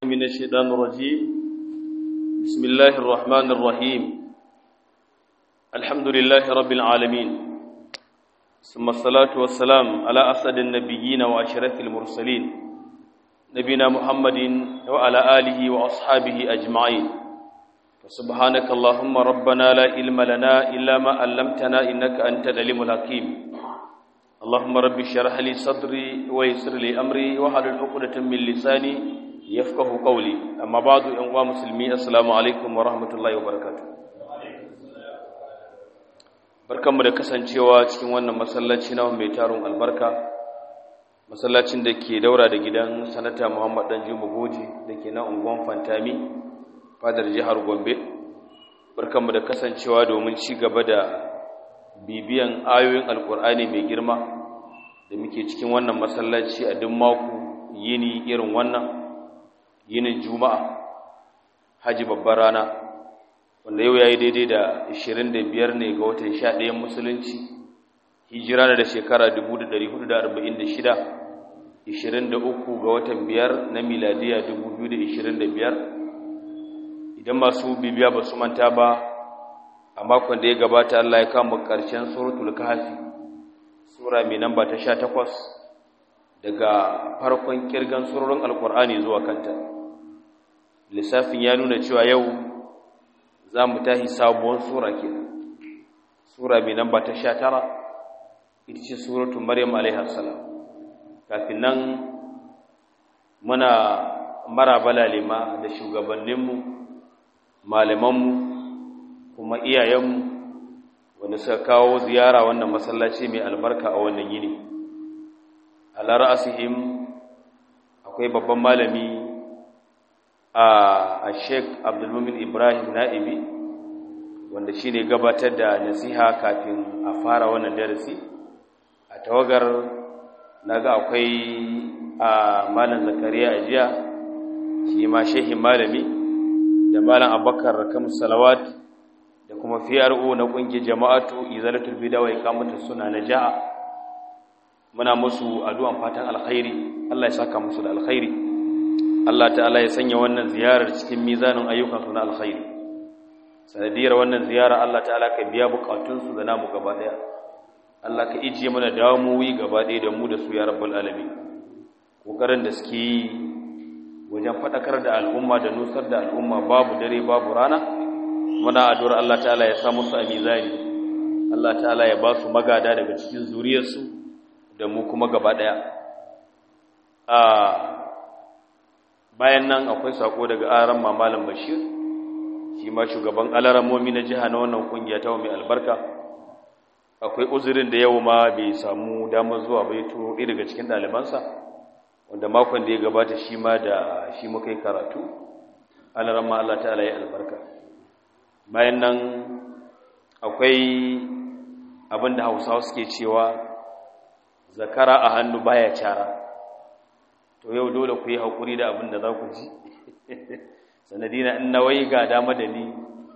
من الشيطان الرجيم بسم الله الرحمن الرحيم الحمد لله رب العالمين ثم الصلاة والسلام على أسد النبيين وأشرف المرسلين نبينا محمد وعلى آله وأصحابه أجمعين سبحانك اللهم ربنا لا علم لنا إلا ما علمتنا إنك أنت العليم الحكيم اللهم رب اشرح لي صدري ويسر لي أمري واحلل عقدة من لساني yafqahu qawli amma ba'du yan uwa musulmi assalamu alaikum wa rahmatullahi wa barakatuh barkanmu da kasancewa cikin wannan masallaci na mai tarun albarka masallacin da ke daura da gidan sanata Muhammad dan Juma Goji da ke na unguwan Fantami fadar jihar Gombe barkanmu da kasancewa domin ci gaba da bibiyan ayoyin alkur'ani mai girma da muke cikin wannan masallaci a duk mako yini irin wannan yinin juma'a haji babbar rana wanda yau ya yi daidai da 25 ne ga watan 11 musulunci hijira da shekara 1446 23 ga watan 5 na miladiya 2025 idan masu bibiya ba su manta ba a makon da ya gabata Allah ya kama ƙarshen suratul kahfi sura mai namba ta 18 daga farkon kirgan surorin alkur'ani zuwa kanta lissafin ya nuna cewa yau za mu tahi sabuwar sura ke sura mai namba ta sha tara ita ce suratun maryam alaihassalam kafin nan muna maraba lalima da shugabanninmu malamanmu kuma iyayenmu wanda suka kawo ziyara wannan masallaci mai albarka a wannan yini ala ra'asihim akwai babban malami a sheik abdulmumin ibrahim na'ibi wanda shi ne gabatar da nasiha kafin a fara wannan darasi a tawagar naga akwai a malam zakariya a jiya shi ma shehin malami da malam abubakar kam salawat da kuma PRO na ƙungiyar jama'atu izalatul bid'a wa iqamatus sunna na ja'a muna musu addu'an fatan alkhairi Allah ya saka musu da alkhairi Allah ta'ala ya sanya wannan ziyarar cikin mizanin ayyukansu na alkhairi sanadiyar wannan ziyara Allah ta'ala ka biya bukatunsu da namu gaba daya Allah ka ijiye mana damuwi gaba daya da mu da su ya rabbul alamin kokarin da suke yi wajen fadakar da al'umma da nusar da al'umma babu dare babu rana muna addu'ar Allah ta'ala ya sa musu a mizani Allah ta'ala ya ba su magada daga cikin zuriyarsu da mu kuma gaba daya a bayan nan akwai sako daga aran mamalan bashir shi ma shugaban alaramomi na jiha na wannan kungiya ta mai albarka akwai uzurin da yau ma bai samu damar zuwa bai turo ɗaya daga cikin ɗalibansa wanda makon da ya gabata shi ma da shi muka yi karatu alarama Allah ta'ala ya albarka bayan nan akwai abin da hausawa suke cewa zakara a hannu baya cara to yau dole ku yi haƙuri da abin da za ku ji sanadina in nawai ga dama da ni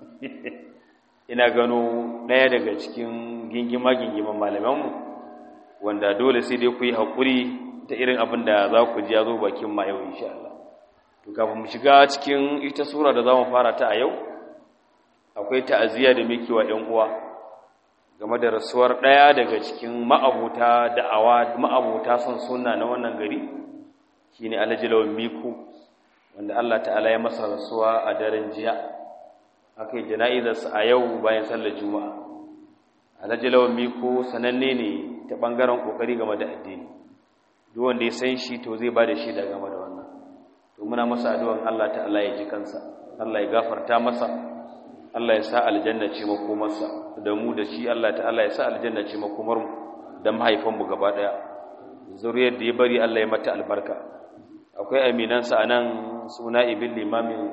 ina gano ɗaya daga cikin gingima-gingiman malamanmu wanda dole sai dai ku yi haƙuri ta irin abin da za ku ji ya zo bakin ma yau insha Allah to kafin mu shiga cikin ita sura da za mu fara ta a yau akwai ta'aziyya da muke wa ‘yan uwa game da rasuwar ɗaya daga cikin ma'abuta da'awa ma'abuta son sunna na wannan gari shine Alhaji Lawan Miku wanda Allah ta'ala ya masa rasuwa a daren jiya akai jana'izarsa a yau bayan sallar juma'a Alhaji Lawan Miku sananne ne ta bangaren kokari game da addini duk wanda ya san shi to zai bada shi da game da wannan to muna masa addu'an Allah ta'ala ya ji kansa Allah ya gafarta masa Allah ya sa aljanna ce makomarsa da mu da shi Allah ta'ala ya sa aljanna ce makomar mu da mahaifanmu gaba daya zuriyar da ya bari Allah ya mata albarka akwai aminansa anan suna ibn limamin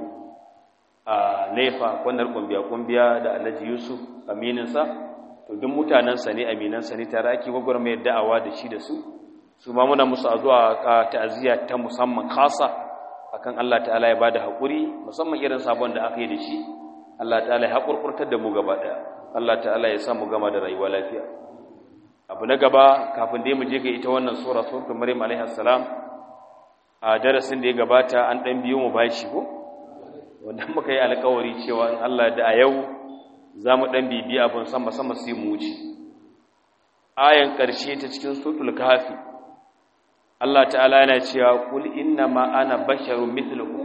a nefa kwanar kumbiya kumbiya da Alhaji Yusuf amininsa to duk mutanansa ne aminansa ne tare ake gwagwarmayar da'awa da shi da su su ma muna musu zuwa ta'aziyya ta musamman khasa akan Allah ta'ala ya bada hakuri musamman irin sabon da aka yi da shi Allah ta'ala ya haƙurƙurtar da mu gaba ɗaya Allah ta'ala ya sa mu gama da rayuwa lafiya abu na gaba kafin dai mu je ga ita wannan sura suratul maryam alaiha salam a darasin da ya gabata an ɗan biyo mu bashi ko wanda muka yi alkawari cewa in Allah da a yau za mu ɗan bibi abin sama sama sai mu wuce ayan ƙarshe ta cikin sutul kafi Allah ta'ala yana cewa kul inna ma ana basharun mithlukum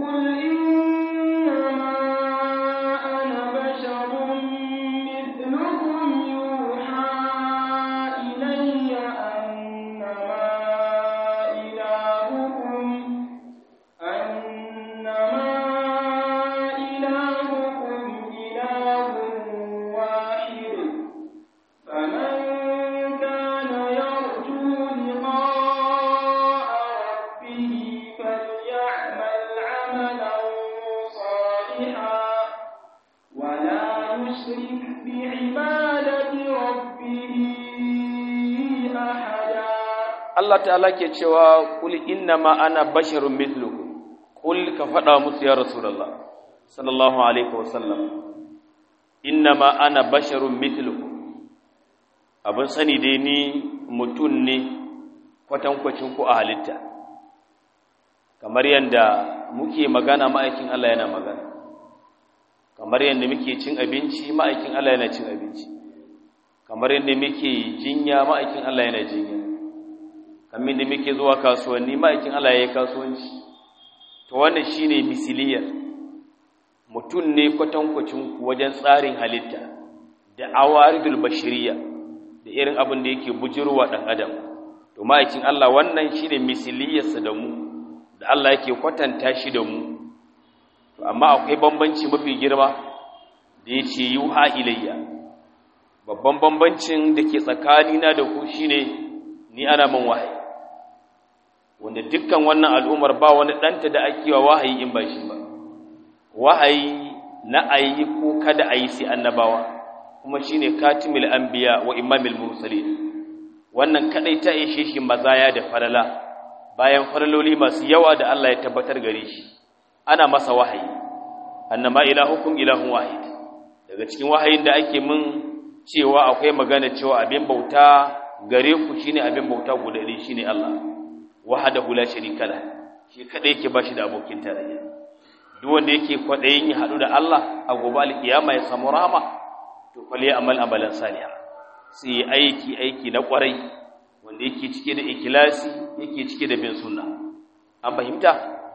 Allah ta'ala ke cewa kul innama ana basharun mithlukum kul ka faɗa musu ya rasulullah sallallahu alaihi wasallam innama ana basharun mithlukum abin sani dai ni mutum ne kwatankwacin ku a halitta kamar yadda muke magana ma'aikin Allah yana magana kamar yadda muke cin abinci ma'aikin Allah yana cin abinci kamar yadda muke jinya ma'aikin Allah yana jinya kamar da muke zuwa kasuwanni ma'aikin Allah ya yi kasuwanci to wannan shine misiliyar mutum ne kwatankwacin wajen tsarin halitta da awaridul bashiriya da irin abin da yake bujirwa dan adam to ma'aikin Allah wannan shine misiliyarsa da mu da Allah yake kwatanta shi da mu to amma akwai bambanci mafi girma da yace yuha ilayya babban bambancin da ke tsakanina da ku shine ni ana man wahayi wanda dukkan wannan al'ummar ba wani ɗanta da ake wa wahayi in ba shi ba wahayi na ayi ko kada a yi sai annabawa kuma shi ne katimil anbiya wa imamil mursalin wannan kadai ta ishe shi mazaya da falala bayan falaloli masu yawa da Allah ya tabbatar gare shi ana masa wahayi annama ilahukum ilahun wahid daga cikin wahayin da ake mun cewa akwai magana cewa abin bauta gare ku shine abin bauta guda ɗaya shine Allah wahdahu la sharika la shi kada yake bashi da abokin tarayya duk wanda yake kwadayin ya hadu da Allah a gobe alkiyama ya samu rahama to fali amal amalan salih sai aiki aiki na kwarai wanda yake cike da ikhlasi yake cike da bin sunna an fahimta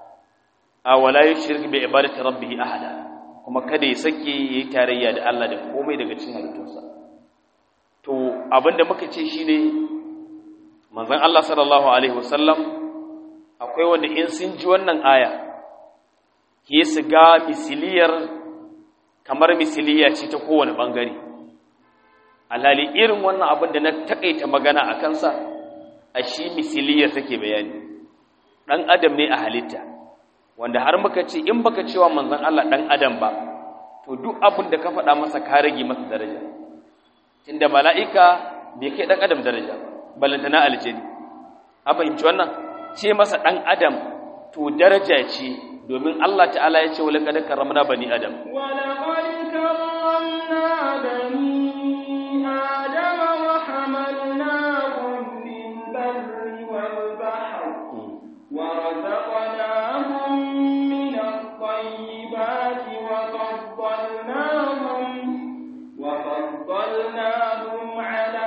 a wala yushrik bi ibadati rabbih ahada kuma kada ya sake yayi tarayya da Allah da komai daga cikin halittunsa to abinda muka ce shine manzon Allah sallallahu alaihi wasallam akwai wanda in sun ji wannan aya ke su ga misiliyar kamar misiliya ce ta kowane bangare alhali irin wannan abin da na takaita magana a kansa a shi misiliyar take bayani dan adam ne a halitta wanda har muka ce in baka cewa manzon Allah dan adam ba to duk abin da ka faɗa masa ka rage masa daraja tunda mala'ika bai kai dan adam daraja ba balantana aljani an fahimci wannan ce masa ɗan adam to daraja ce domin Allah ta'ala ya ce wala kad karramna bani adam wala qad karramna bani adam wa hamalnahum fil barri wal bahr wa razaqnahum min at-tayyibati wa faddalnahum wa faddalnahum ala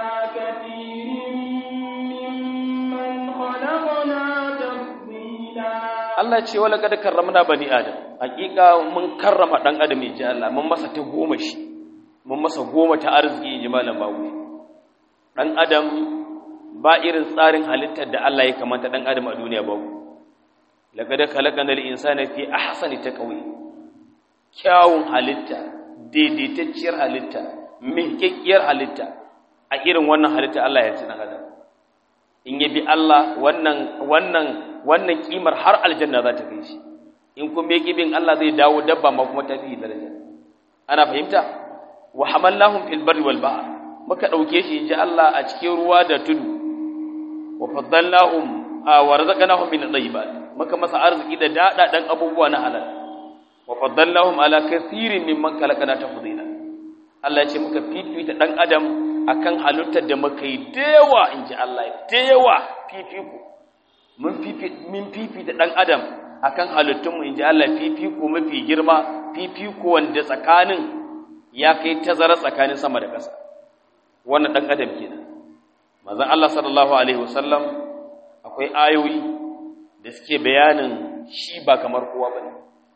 Allah ce wala kada karramna bani adam hakika mun karrama dan adam ji Allah mun masa ta goma shi mun masa goma ta arziki ji malam bawo dan adam ba irin tsarin halittar da Allah ya kamata dan adam a duniya ba laqad khalaqana al-insana fi ahsani taqwim kyawun halitta daidaitacciyar halitta miƙaƙƙiyar halitta a irin wannan halitta Allah ya ci dan adam in yabi Allah wannan wannan wannan kimar har aljanna za ta kai shi in kuma yake bin Allah zai dawo dabba ma kuma ta fi daraja ana fahimta wa hamallahum fil barri wal bahr muka dauke shi inji Allah a cikin ruwa da tudu wa faddalnahum wa razaqnahum min at-tayyibat muka masa arziki da dada dan abubuwa na halal wa faddalnahum ala kathirin mimman khalaqna tafdila Allah ya ce muka fifita dan adam akan halittar da muka yi da yawa inji Allah da yawa fifiko mun fifi min fifi da dan adam akan halittunmu inji Allah fifiko mafi girma fifiko wanda tsakanin ya kai tazara tsakanin sama da ƙasa wannan dan adam kenan manzon Allah sallallahu alaihi wasallam akwai ayoyi da suke bayanin shi ba kamar kowa bane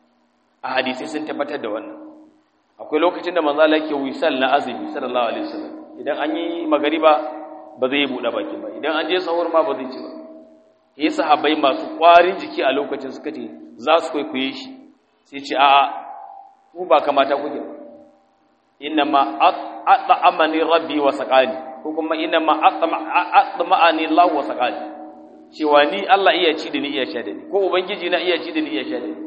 a hadisi sun tabbatar da wannan akwai lokacin da manzo Allah yake wisal na azumi sallallahu alaihi wasallam idan an yi magariba ba zai buɗe baki ba idan an je sahur ma ba zai ci ba yi sahabbai masu ƙwarin jiki a lokacin suka ce za su kwaikwaye shi sai ce a'a ku ba kamata kuke ba inna ma at'amani rabbi wa saqani ko kuma inna ma at'amani Allah wa saqani cewa ni Allah iya ci da ni iya sha da ni ko ubangiji na iya ci da ni iya sha da ni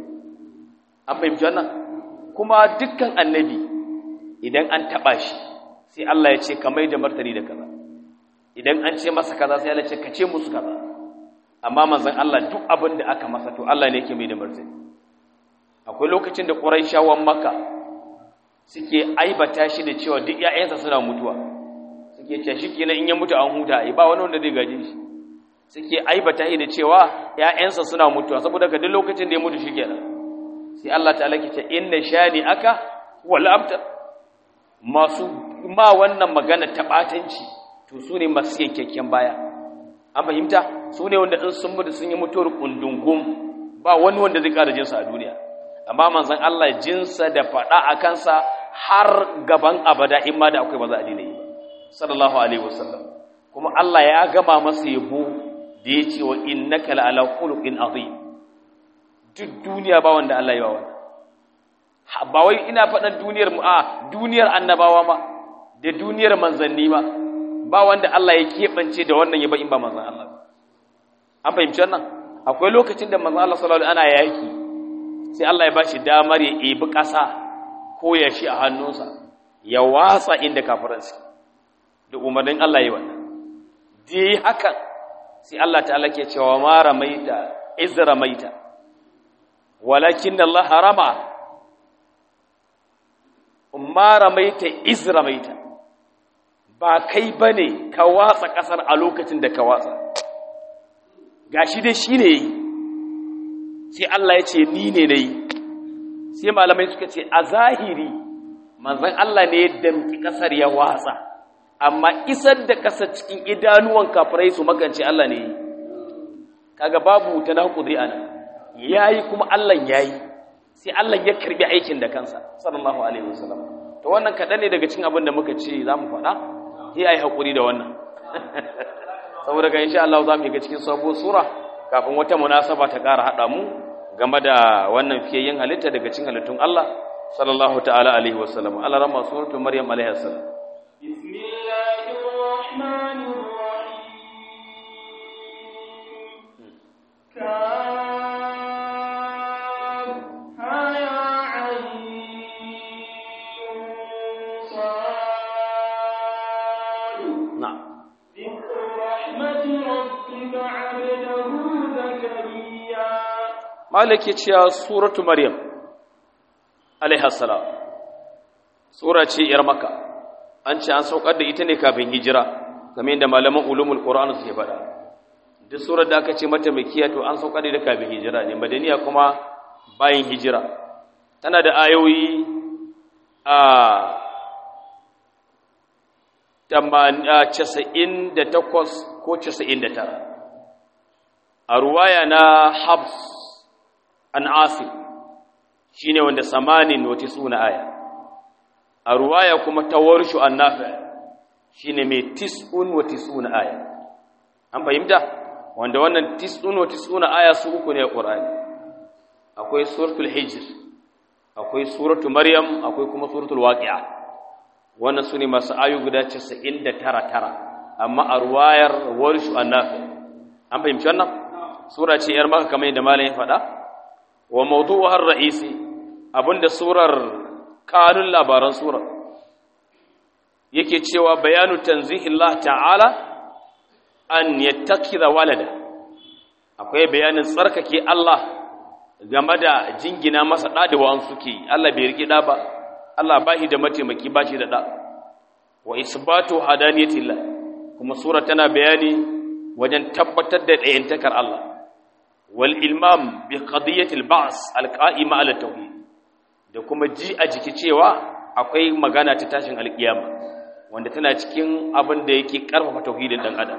an fahimci wannan kuma dukkan annabi idan an taba shi sai Allah ya ce ka mai da martani da kaza idan an ce masa kaza sai Allah ya ce ka ce musu kaza amma manzon Allah duk abin da aka masa to Allah ne yake mai da martani akwai lokacin da Quraishawan Makka suke aibata shi da cewa duk ƴaƴansa suna mutuwa suke cewa shikenan in ya mutu an huta ai ba wani wanda zai gaje shi suke aibata shi da cewa ƴaƴansa suna mutuwa saboda ka duk lokacin da ya mutu shikenan sai Allah ta'ala ke ce inna shani aka wal abtar masu ma wannan magana ta batanci to su ne masu yankakken baya an fahimta su ne wanda in sun mutu sun yi mutuwar kundungum ba wani wanda zai ƙara jinsa a duniya amma manzon Allah jinsa da faɗa a kansa har gaban abada in ma da akwai ba za a daina yi ba sallallahu alaihi wasallam kuma Allah ya gama masa yabo da ya ce wa innaka la ala khuluqin azim duk duniya ba wanda Allah ya wa ba wai ina faɗan duniyar mu a duniyar annabawa ma da duniyar manzanni ma ba wanda Allah ya keɓance da wannan yaba in ba manzan Allah an fahimci wannan akwai lokacin da manzan Allah sallallahu alaihi ana yaki sai Allah ya bashi damar ya ebi ƙasa ko ya shi a hannunsa ya watsa inda kafiran su da umarnin Allah ya wannan dai hakan sai Allah ta'ala ke cewa ma ramaita iz ramaita walakin Allah harama ma ramaita iz ramaita ba kai bane ka watsa kasar a lokacin da ka watsa gashi dai shine yi sai Allah ya ce ni ne nayi sai malamai suka ce a zahiri manzon Allah ne ya damki kasar ya watsa amma isar da kasar cikin idanuwan kafirai su makance Allah ne kaga babu tanakudi ana yayi kuma Allah yayi sai Allah ya karbi aikin da kansa sallallahu alaihi wasallam to wannan kadan ne daga cikin abin da muka ce zamu faɗa sai ai hakuri da wannan saboda ga insha Allah zamu ga cikin sabuwar sura kafin wata munasaba ta ƙara hada mu game da wannan fiyayyen halitta daga cikin halittun Allah sallallahu ta'ala alaihi wasallam Allah rama suratul maryam alaiha salam bismillahir rahmanir rahim malaki cewa suratu maryam alaiha salam sura ce yar maka an ce an saukar da ita ne kafin hijira kamar yadda malaman ulumul qur'an suke faɗa duk surar da aka ce mata makiya to an saukar da ita kafin hijira ne madaniya kuma bayan hijira tana da ayoyi a casa'in da takwas ko casa'in da tara a ruwaya na habs an asif shi ne wanda samanin wata suna aya a ruwaya kuma ta warshu an nafi shi ne mai tis'un wata suna aya an fahimta wanda wannan tis'un wata suna aya su uku ne a ƙorani akwai suratul hijir akwai suratul maryam akwai kuma suratul waqi'a wannan su ne masu ayu guda casa'in da tara tara amma a ruwayar warshu an nafi an fahimci wannan sura ce ‘yar maka kamar yadda malayin faɗa wa mawdu'uhar ra'isi abinda surar kanun labaran surar yake cewa bayanu tanzihillah ta'ala an yattakhidha walada akwai bayanin tsarkake Allah game da jingina masa da da wa'an suke Allah bai riki da ba Allah bashi da mataimaki bashi da da wa isbatu hadaniyatillah kuma sura tana bayani wajen tabbatar da ɗayantakar Allah wal ilmam bi qadiyati al ba's al qa'ima ala tauhid da kuma ji a jiki cewa akwai magana ta tashin alkiyama wanda tana cikin abin da yake karfafa tauhidin dan adam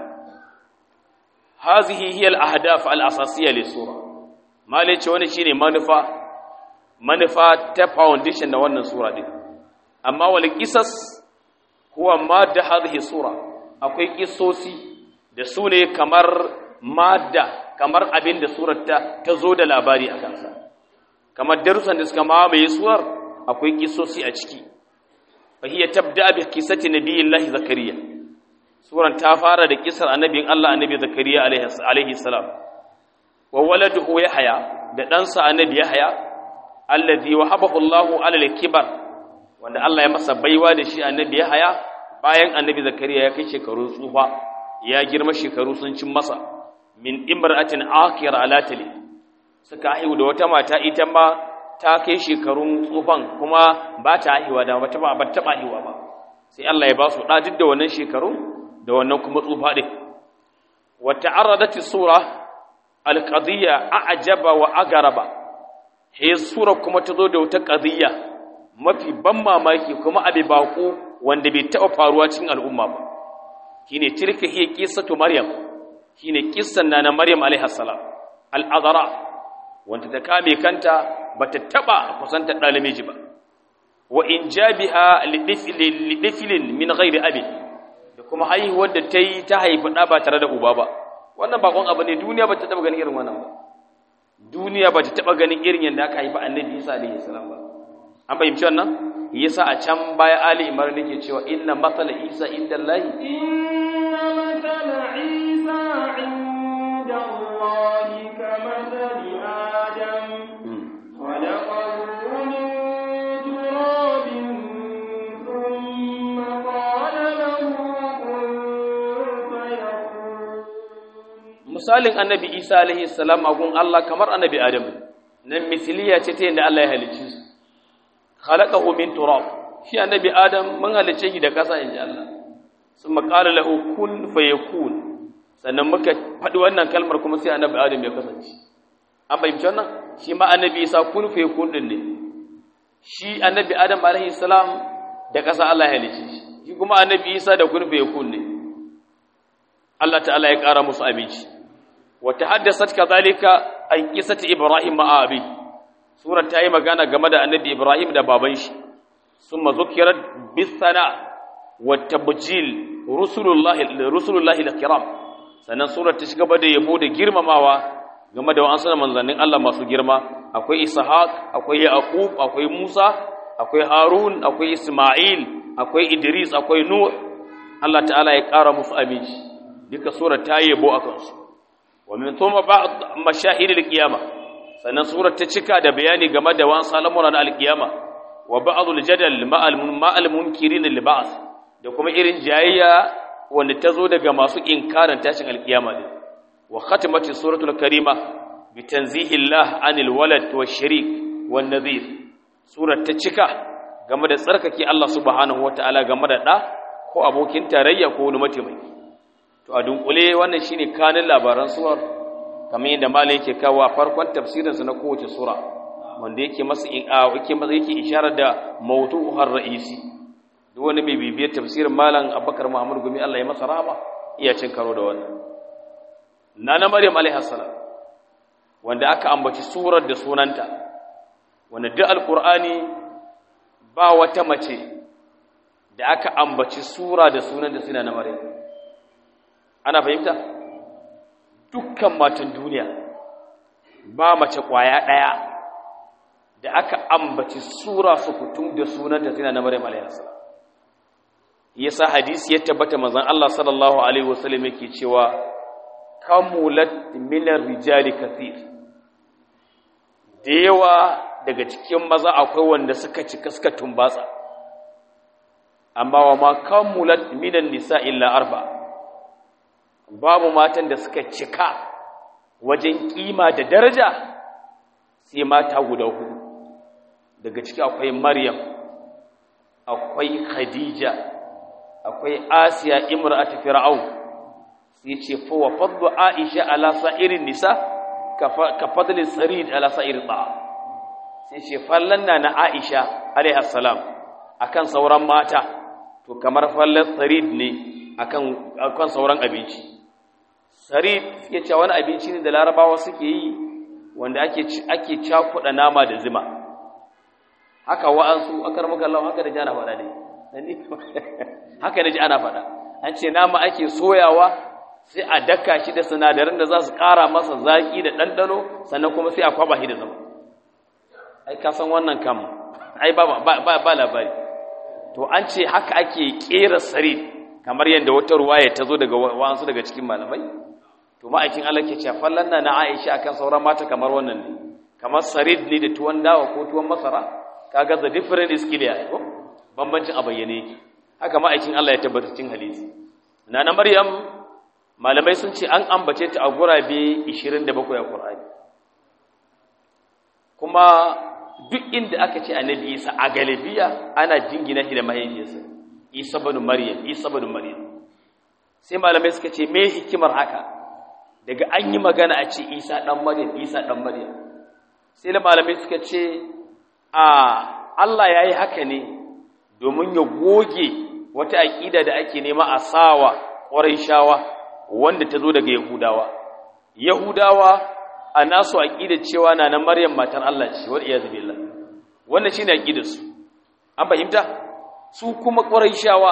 hazihi hiya al ahdaf al asasiyya li sura malai ce wani shine manufa manufa ta foundation na wannan sura din amma wal qisas huwa madda hadhihi sura akwai kissosi da su ne kamar madda kamar abin da surar ta ta zo da labari a kansa kamar darussan da suka mamaye surar akwai kissosi a ciki fa hiya tabda bi qissati nabiyillahi zakariya suran ta fara da kisar annabin Allah annabi zakariya alaihi salam wa waladuhu yahya da ɗansa annabi yahya allazi wahabahu Allahu ala al-kibar wanda Allah ya masa baiwa da shi annabi yahya bayan annabi zakariya ya kai shekarun tsufa ya girma shekaru sun cin masa min imra'atin akira ala tali suka haihu da wata mata ita ma ta kai shekarun tsufan kuma ba ta haihuwa da ba ta ba ta haihuwa ba sai Allah ya ba su da duk da wannan shekarun da wannan kuma tsufa din wa ta'arradat sura al-qadiyya a'jaba wa agaraba he sura kuma ta zo da wata qadiyya mafi ban mamaki kuma abi bako wanda bai taɓa faruwa cikin al'umma ba shine tilka hiya qissatu maryam shine kissan nana maryam alaiha salam al-azara wanda ta kame kanta bata taba kusanta da namiji ba wa injabiha lidiflin min ghairi abi da kuma haihuwar da ta yi ta haifi ɗa ba tare da uba ba wannan bakon abu ne duniya ba ta taɓa ganin irin wannan ba duniya ba ta taɓa ganin irin yadda aka haifi annabi isa alaihi salam ba an fahimci wannan yasa a can baya ali imar nake cewa inna masala isa inda allahi inna masala isa inda allahi ka masali adam خلقه من تراب ثم قال له كن فيكون misalin annabi isa alaihi salam a gun Allah kamar annabi adamu nan misiliya ce ta yadda Allah ya halicce su khalaqahu min turab shi annabi adam mun halicce shi da kasa inji Allah summa qala lahu kun fayakun sannan muka faɗi wannan kalmar kuma sai annabi adam ya kasance an fahimci wannan shi ma annabi isa kun fayakun din ne shi annabi adam alaihi salam da kasa Allah ya halicce shi shi kuma annabi isa da kun fayakun ne Allah ta'ala ya ƙara musu abinci وتحدثت كذلك عن قصة إبراهيم مع أبيه سورة تاي magana game da annabi Ibrahim da baban shi summa zukirat bisana watabjil rusulullahi rusulullahi alkiram sannan surar ta shiga da yabo da girmamawa game da wa'ansu manzannin Allah masu girma akwai Ishaq akwai Yaqub akwai Musa akwai Harun akwai Isma'il akwai Idris akwai Nuh Allah ta'ala ya ƙara musu aminci duka surar ta yabo akan su ومن ثم بعض مشاهد القيامة sannan surar ta cika da bayani game da wan salamuna na alkiyama wa ba'dul jadal ma'al munkirin lil ba'th da kuma irin jayayya wanda ta zo daga masu inkarin tashin alkiyama din wa khatimati suratul karima bi tanzihi Allah anil walad wa sharik wan nadhir surar ta cika game da tsarkake Allah subhanahu wataala game da da ko abokin tarayya ko wani mataimaki to a dunkule wannan shine kanin labaran suwar kamar yadda malai yake kawo a farkon tafsirinsa na kowace sura wanda yake masa yake masa yake isharar da mawdu'uhar ra'isi duk wani mai bibiyar tafsirin malam Abubakar Muhammad Gumi Allah ya masa rahama iya cin karo da wannan nana Maryam alaiha salam wanda aka ambaci surar da sunanta wanda duk alqur'ani ba wata mace da aka ambaci sura da sunan da suna na Maryam ana fahimta dukkan matan duniya ba mace kwaya ɗaya da aka ambaci sura su kutum da sunanta suna na maryam alayhi yasa hadisi ya tabbata manzon Allah sallallahu alaihi wasallam yake cewa kamulat minar rijali kathir da yawa daga cikin maza akwai wanda suka cika suka tumbatsa amma wa ma kamulat minan nisa illa arba'a babu matan da suka cika wajen kima da daraja sai mata guda hudu daga ciki akwai maryam akwai khadija akwai asiya imra'atu fir'aun sai ce fa wa fadlu aisha ala sa'irin nisa ka fadli sarid ala sa'ir ta sai ce fallan na na Aisha alaiha salam akan sauran mata to kamar fallan sarid ne akan akan sauran abinci sarid suke cewa wani abinci ne da larabawa suke yi wanda ake ake cakuɗa nama da zuma haka wa'ansu akar maka Allah haka da ji ana faɗa ne haka da ji ana faɗa an ce nama ake soyawa sai a daka shi da sinadaran da za su ƙara masa zaƙi da ɗanɗano sannan kuma sai a kwaba shi da zama ai ka san wannan kam ai ba ba labari to an ce haka ake ƙera sarid kamar yadda wata ruwaya ta zo daga wa'ansu daga cikin malamai to ma'aikin Allah ke cewa fallan na Aisha akan sauran mata kamar wannan ne kamar sarid ne da tuwon dawa ko tuwon masara kaga the different is clear ko bambancin a bayyane yake haka ma'aikin Allah ya tabbatar cikin hadisi nana Maryam malamai sun ce an ambace ta a gurabe 27 a Qur'ani kuma duk inda aka ce annabi Isa a galibiya ana jingina shi da mahaifiyarsa Isa ibn Maryam Isa ibn Maryam sai malamai suka ce me hikimar haka daga an yi magana a ce Isa dan Maryam Isa dan Maryam sai da malamai suka ce a Allah yayi haka ne domin ya goge wata aqida da ake nema a sawa Qurayshawa wanda ta zo daga Yahudawa Yahudawa a nasu aqida cewa na na Maryam matar Allah ce wal iyaz billah wannan shine aqidar su an fahimta su kuma Qurayshawa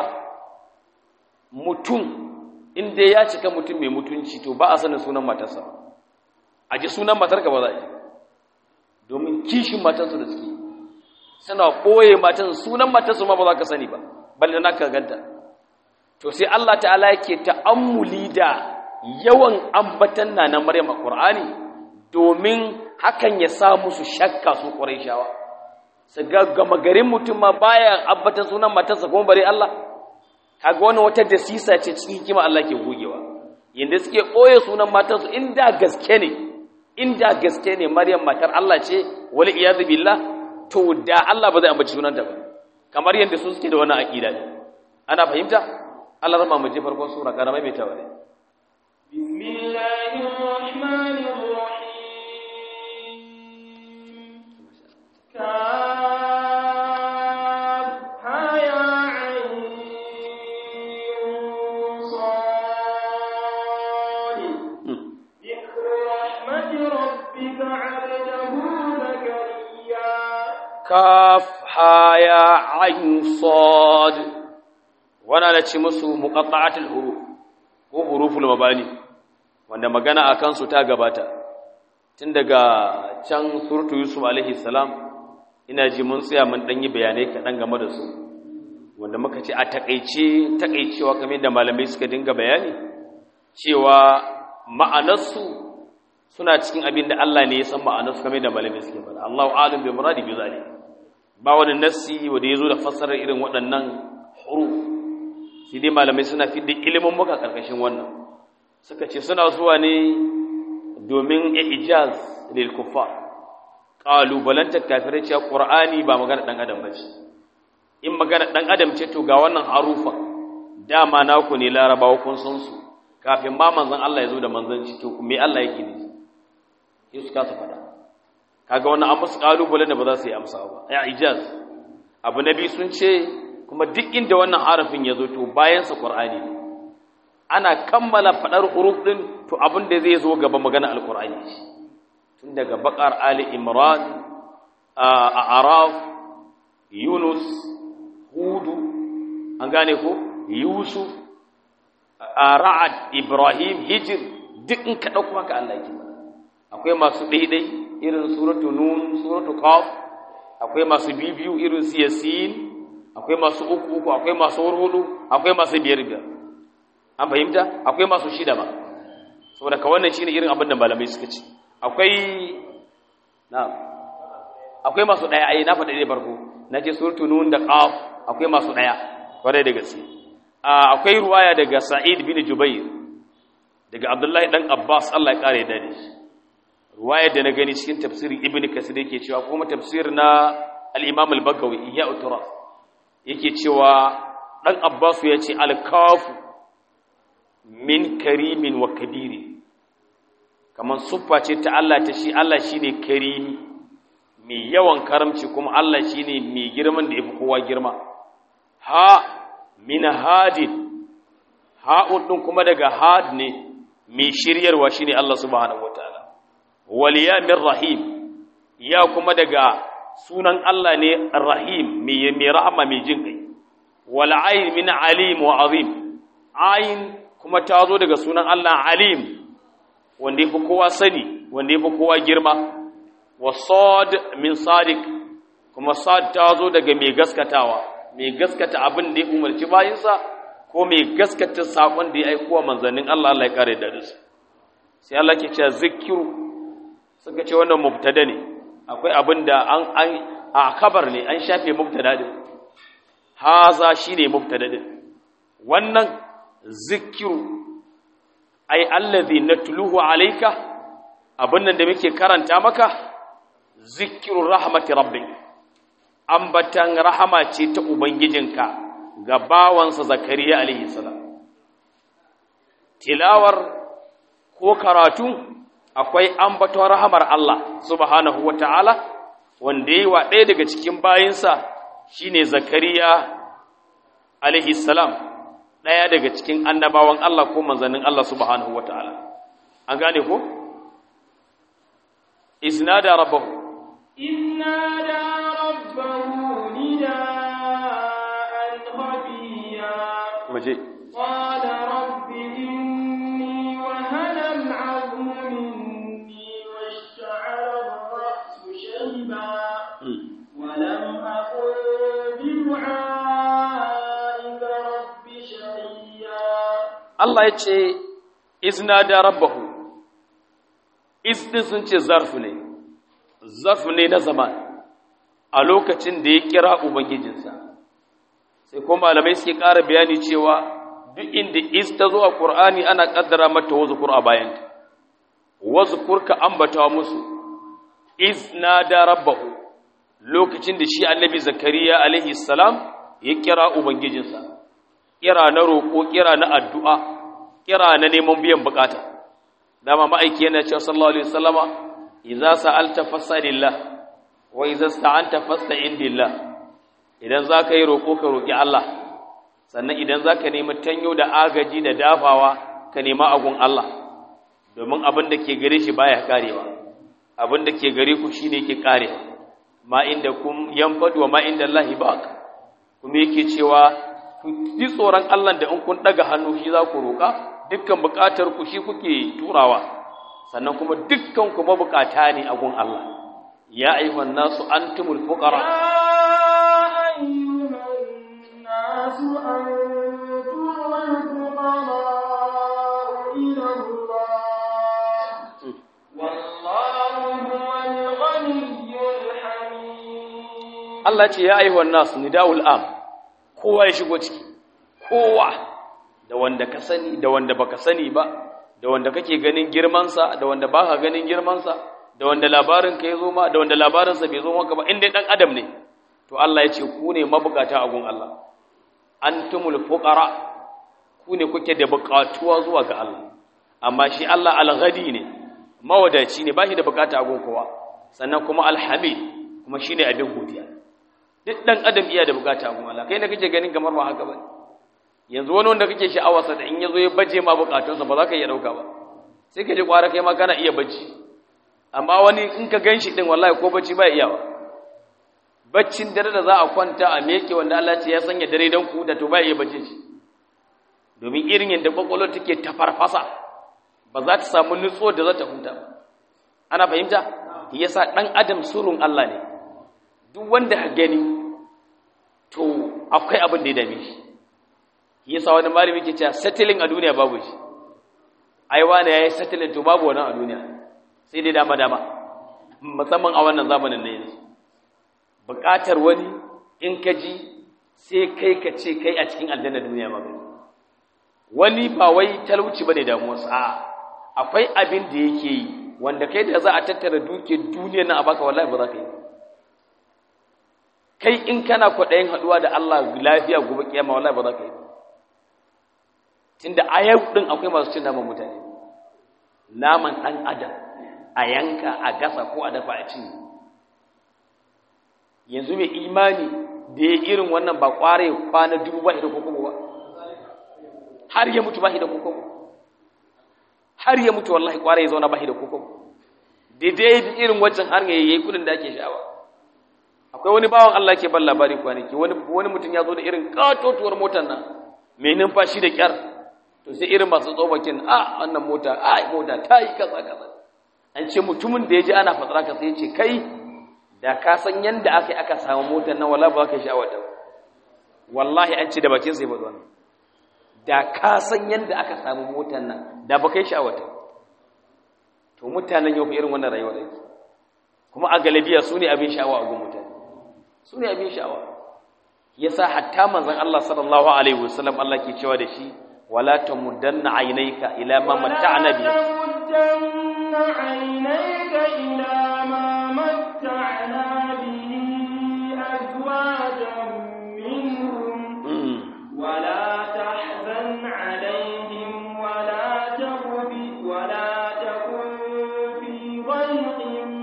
mutum inda ya cika mutum mai mutunci to ba a sanin sunan matarsa a ji sunan matarka ba za a ji domin kishin matarsu da suke suna ɓoye matan sunan matarsu ma ba za ka sani ba balle na ka ganta to sai Allah ta'ala yake ta'ammuli da yawan ambatan na na Maryam a Qur'ani domin hakan ya sa musu shakka su Qurayshawa su ga gama garin mutum ma baya ambatan sunan matarsa kuma bare Allah kaga wannan wata dasisa ce cikin hikima Allah ke gogewa yanda suke ɓoye sunan matarsu inda gaske ne inda gaske ne Maryam matar Allah ce wal iyad billah to da Allah ba zai ambaci sunanta ba kamar yanda su suke da wannan aqida ne ana fahimta Allah rama mu je farkon sura karama mai tawale bismillahir rahmanir rahim kaf haya ayin sad wana da ci musu muqatta'atul huruf ko huruful mabani wanda magana akan su ta gabata tun daga can suratu yusuf alaihi salam ina ji mun tsaya mun dan yi bayanai kaɗan game da su wanda muka ce a takeice takeicewa kamar da malamai suka dinga bayani cewa ma'anarsu suna cikin abin da Allah ne ya san ma'anarsu kamar da malamai suke faɗa Allahu a'lam bi muradi bi zalik ba wani nassi wanda yazo da fassarar irin waɗannan huruf sai dai malamai suna fidda ilimin muka karkashin wannan suka ce suna zuwa ne domin ijaz lil kuffar qalu balanta kafirai cewa qur'ani ba magana dan adam bace in magana dan adam ce to ga wannan harufa dama naku ne larabawa kun san su kafin ma manzon Allah ya zo da manzanci to me Allah yake ne sai suka su fada kaga wannan an musu kalubalen da ba za su yi amsa ba ya ijaz abu nabi sun ce kuma duk inda wannan harafin ya zo to bayan sa qur'ani ana kammala fadar huruf din to abin da zai zo gaba magana alqur'ani tun daga baqar ali imran a araf yunus hudu an gane ko yusuf ra'ad ibrahim hijr duk in ka dauko haka Allah yake akwai masu daidai irin suratu nun suratu qaf akwai masu bibiyu irin su yasin akwai masu uku uku akwai masu hudu akwai masu biyar biyar an fahimta akwai masu shida ma saboda ka wannan shine irin abin da malamai suka ce akwai na'am akwai masu daya ai na faɗa ne farko nace suratu nun da qaf akwai masu daya kwarai da gaske akwai ruwaya daga sa'id bin jubair daga abdullahi dan abbas Allah ya kare da shi ruwaya da na gani cikin tafsirin ibn kasir yake cewa kuma tafsir na al-imam al-bagawi iya uturas yake cewa dan abbas ya ce al-kafu min karimin wa kabiri kamar suffa ce ta Allah ta shi Allah shine karimi mai yawan karamci kuma Allah shine mai girman da yafi kowa girma ha min hadin ha'un din kuma daga had ne mai shiryarwa shine Allah subhanahu wataala waliya min rahim ya kuma daga sunan Allah ne rahim mai rahama mai jin kai wal ayn min alim wa azim ayn kuma ta zo daga sunan Allah alim wanda yafi kowa sani wanda yafi kowa girma wa sad min sadiq kuma sad ta zo daga mai gaskatawa mai gaskata abin da ya umarci bayinsa ko mai gaskata sakon da ya aiko wa manzannin Allah Allah ya kare da su sai Allah ke cewa zikiru suka ce wannan mubtada ne akwai abin da an an a kabar ne an shafe mubtada din haza shine mubtada din wannan zikiru ai allazi natluhu alayka abin nan da muke karanta maka zikiru rahmati rabbik ambatan rahama ce ta ubangijinka ga bawansa zakariya alaihi salam tilawar ko karatu akwai ambaton rahamar Allah subhanahu wata'ala wanda yi wa ɗaya daga cikin bayinsa shine zakariya alaihi salam ɗaya daga cikin annabawan Allah ko manzannin Allah subhanahu wata'ala an gane ko iznada rabbahu iznada rabbahu nida'an khafiya muje قال رب إني وهن العظم مني واشتعل الرأس شيبا ولم أكن بدعائك رب شقيا Allah ya ce izna da rabbahu izdin sun ce zarfu ne zarfu ne na zaman a lokacin da ya kira ubangijinsa sai kuma malamai suke ƙara bayani cewa duk inda iz ta zo a ƙur'ani ana ƙaddara mata wazukur a bayanta wazukur ka ambata musu iz na da rabbahu lokacin da shi annabi zakariya alaihi salam ya kira ubangijinsa kira na roƙo kira na addu'a kira na neman biyan bukata dama ma'aiki yana cewa sallallahu alaihi wasallama idza sa'alta fas'alillah wa idza sta'anta fasta'in billah idan zaka yi roƙo ka roƙi Allah sannan idan zaka nemi tanyo da agaji da dafawa ka nema agun Allah domin abin da ke gare shi baya karewa abin da ke gare ku shine yake karewa ma inda kum yanfadu wa ma inda Allah baq kuma yake cewa ku ji tsoron Allah da in kun daga hannu shi za ku roƙa dukkan buƙatar ku shi kuke turawa sannan kuma dukkan ku mabukata ne a gun Allah ya ayyuhan nasu antumul fuqara يا أيها الناس أنتم الفقراء إلى الله والله هو الغني الحميد Allah ce ya ayyuhan nasu nida'ul am kowa ya shigo ciki kowa da wanda ka sani da wanda baka sani ba da wanda kake ganin girmansa da wanda baka ganin girmansa da wanda labarin ka yazo ma da wanda labarinsa bai zo maka ba inda dan adam ne to Allah ya ce ku ne mabukata a gun Allah antumul fuqara ku ne kuke da bukatuwa zuwa ga Allah amma shi Allah al-ghadi ne mawadaci ne ba shi da bukata a gun kowa sannan kuma al-hamid kuma shine abin godiya duk dan adam iya da bukata a gun Allah kai ne kake ganin kamar ba haka bane yanzu wani wanda kake sha'awarsa da in yazo ya baje ma bukatunsa ba za ka iya dauka ba sai ka ji kwara kai ma kana iya bacci amma wani in ka ganshi din wallahi ko bacci ba iya ba baccin dare da za a kwanta a meke wanda Allah ce ya sanya dare dan ku da to ba iya bacci shi domin irin yadda kwakwalwar take ta farfasa ba za ta samu nutso da za ta huta ba ana fahimta yasa dan adam surun Allah ne duk wanda ka gani to akwai abin da ya dame shi yasa wani malami ke cewa settling a duniya babu shi ai wani yayi settling to babu wannan a duniya sai dai dama dama musamman a wannan zamanin ne yanzu buƙatar wani in ka ji sai kai ka ce kai a cikin aljanna duniya ma wani ba wai talauci bane damuwarsa a akwai abin da yake yi wanda kai da za a tattara duke duniyar nan a baka wallahi ba za ka yi kai in kana kwaɗayin haɗuwa da Allah lafiya gobe kiyama wallahi ba za ka yi tunda a yau ɗin akwai masu cin naman mutane naman ɗan adam a yanka a gasa ko a dafa a cinye yanzu mai imani da ya irin wannan ba kware kwana dubu ba da kokobo ba har ya mutu ba da kokobo har ya mutu wallahi kware ya zauna ba da kokobo daidai irin wancan har ya yi kudin da ake sha'awa akwai wani bawan Allah ke ban labari kwanaki wani wani mutum ya zo da irin katotuwar motar nan mai numfashi da kyar to sai irin masu tsobakin a wannan mota a mota ta yi kaza kaza an ce mutumin da ya ji ana fatsara ka sai ya ce kai da ka san yanda aka yi aka samu motar nan wala ba ka sha'awar ta wallahi an ce da bakin sai faɗi wannan da ka san yanda aka samu motar nan da ba kai sha'awar ta to mutanen yau irin wannan rayuwar yake kuma a galabiya su ne abin sha'awa a gun mutane su ne abin sha'awa yasa hatta manzon Allah sallallahu alaihi wasallam Allah ke cewa da shi wala tamuddanna aynayka ila ma matta'na bi تمدن عينيك إلى ما متعنا به أزواجا منهم ولا تحزن عليهم ولا تك ولا تكن في ضيق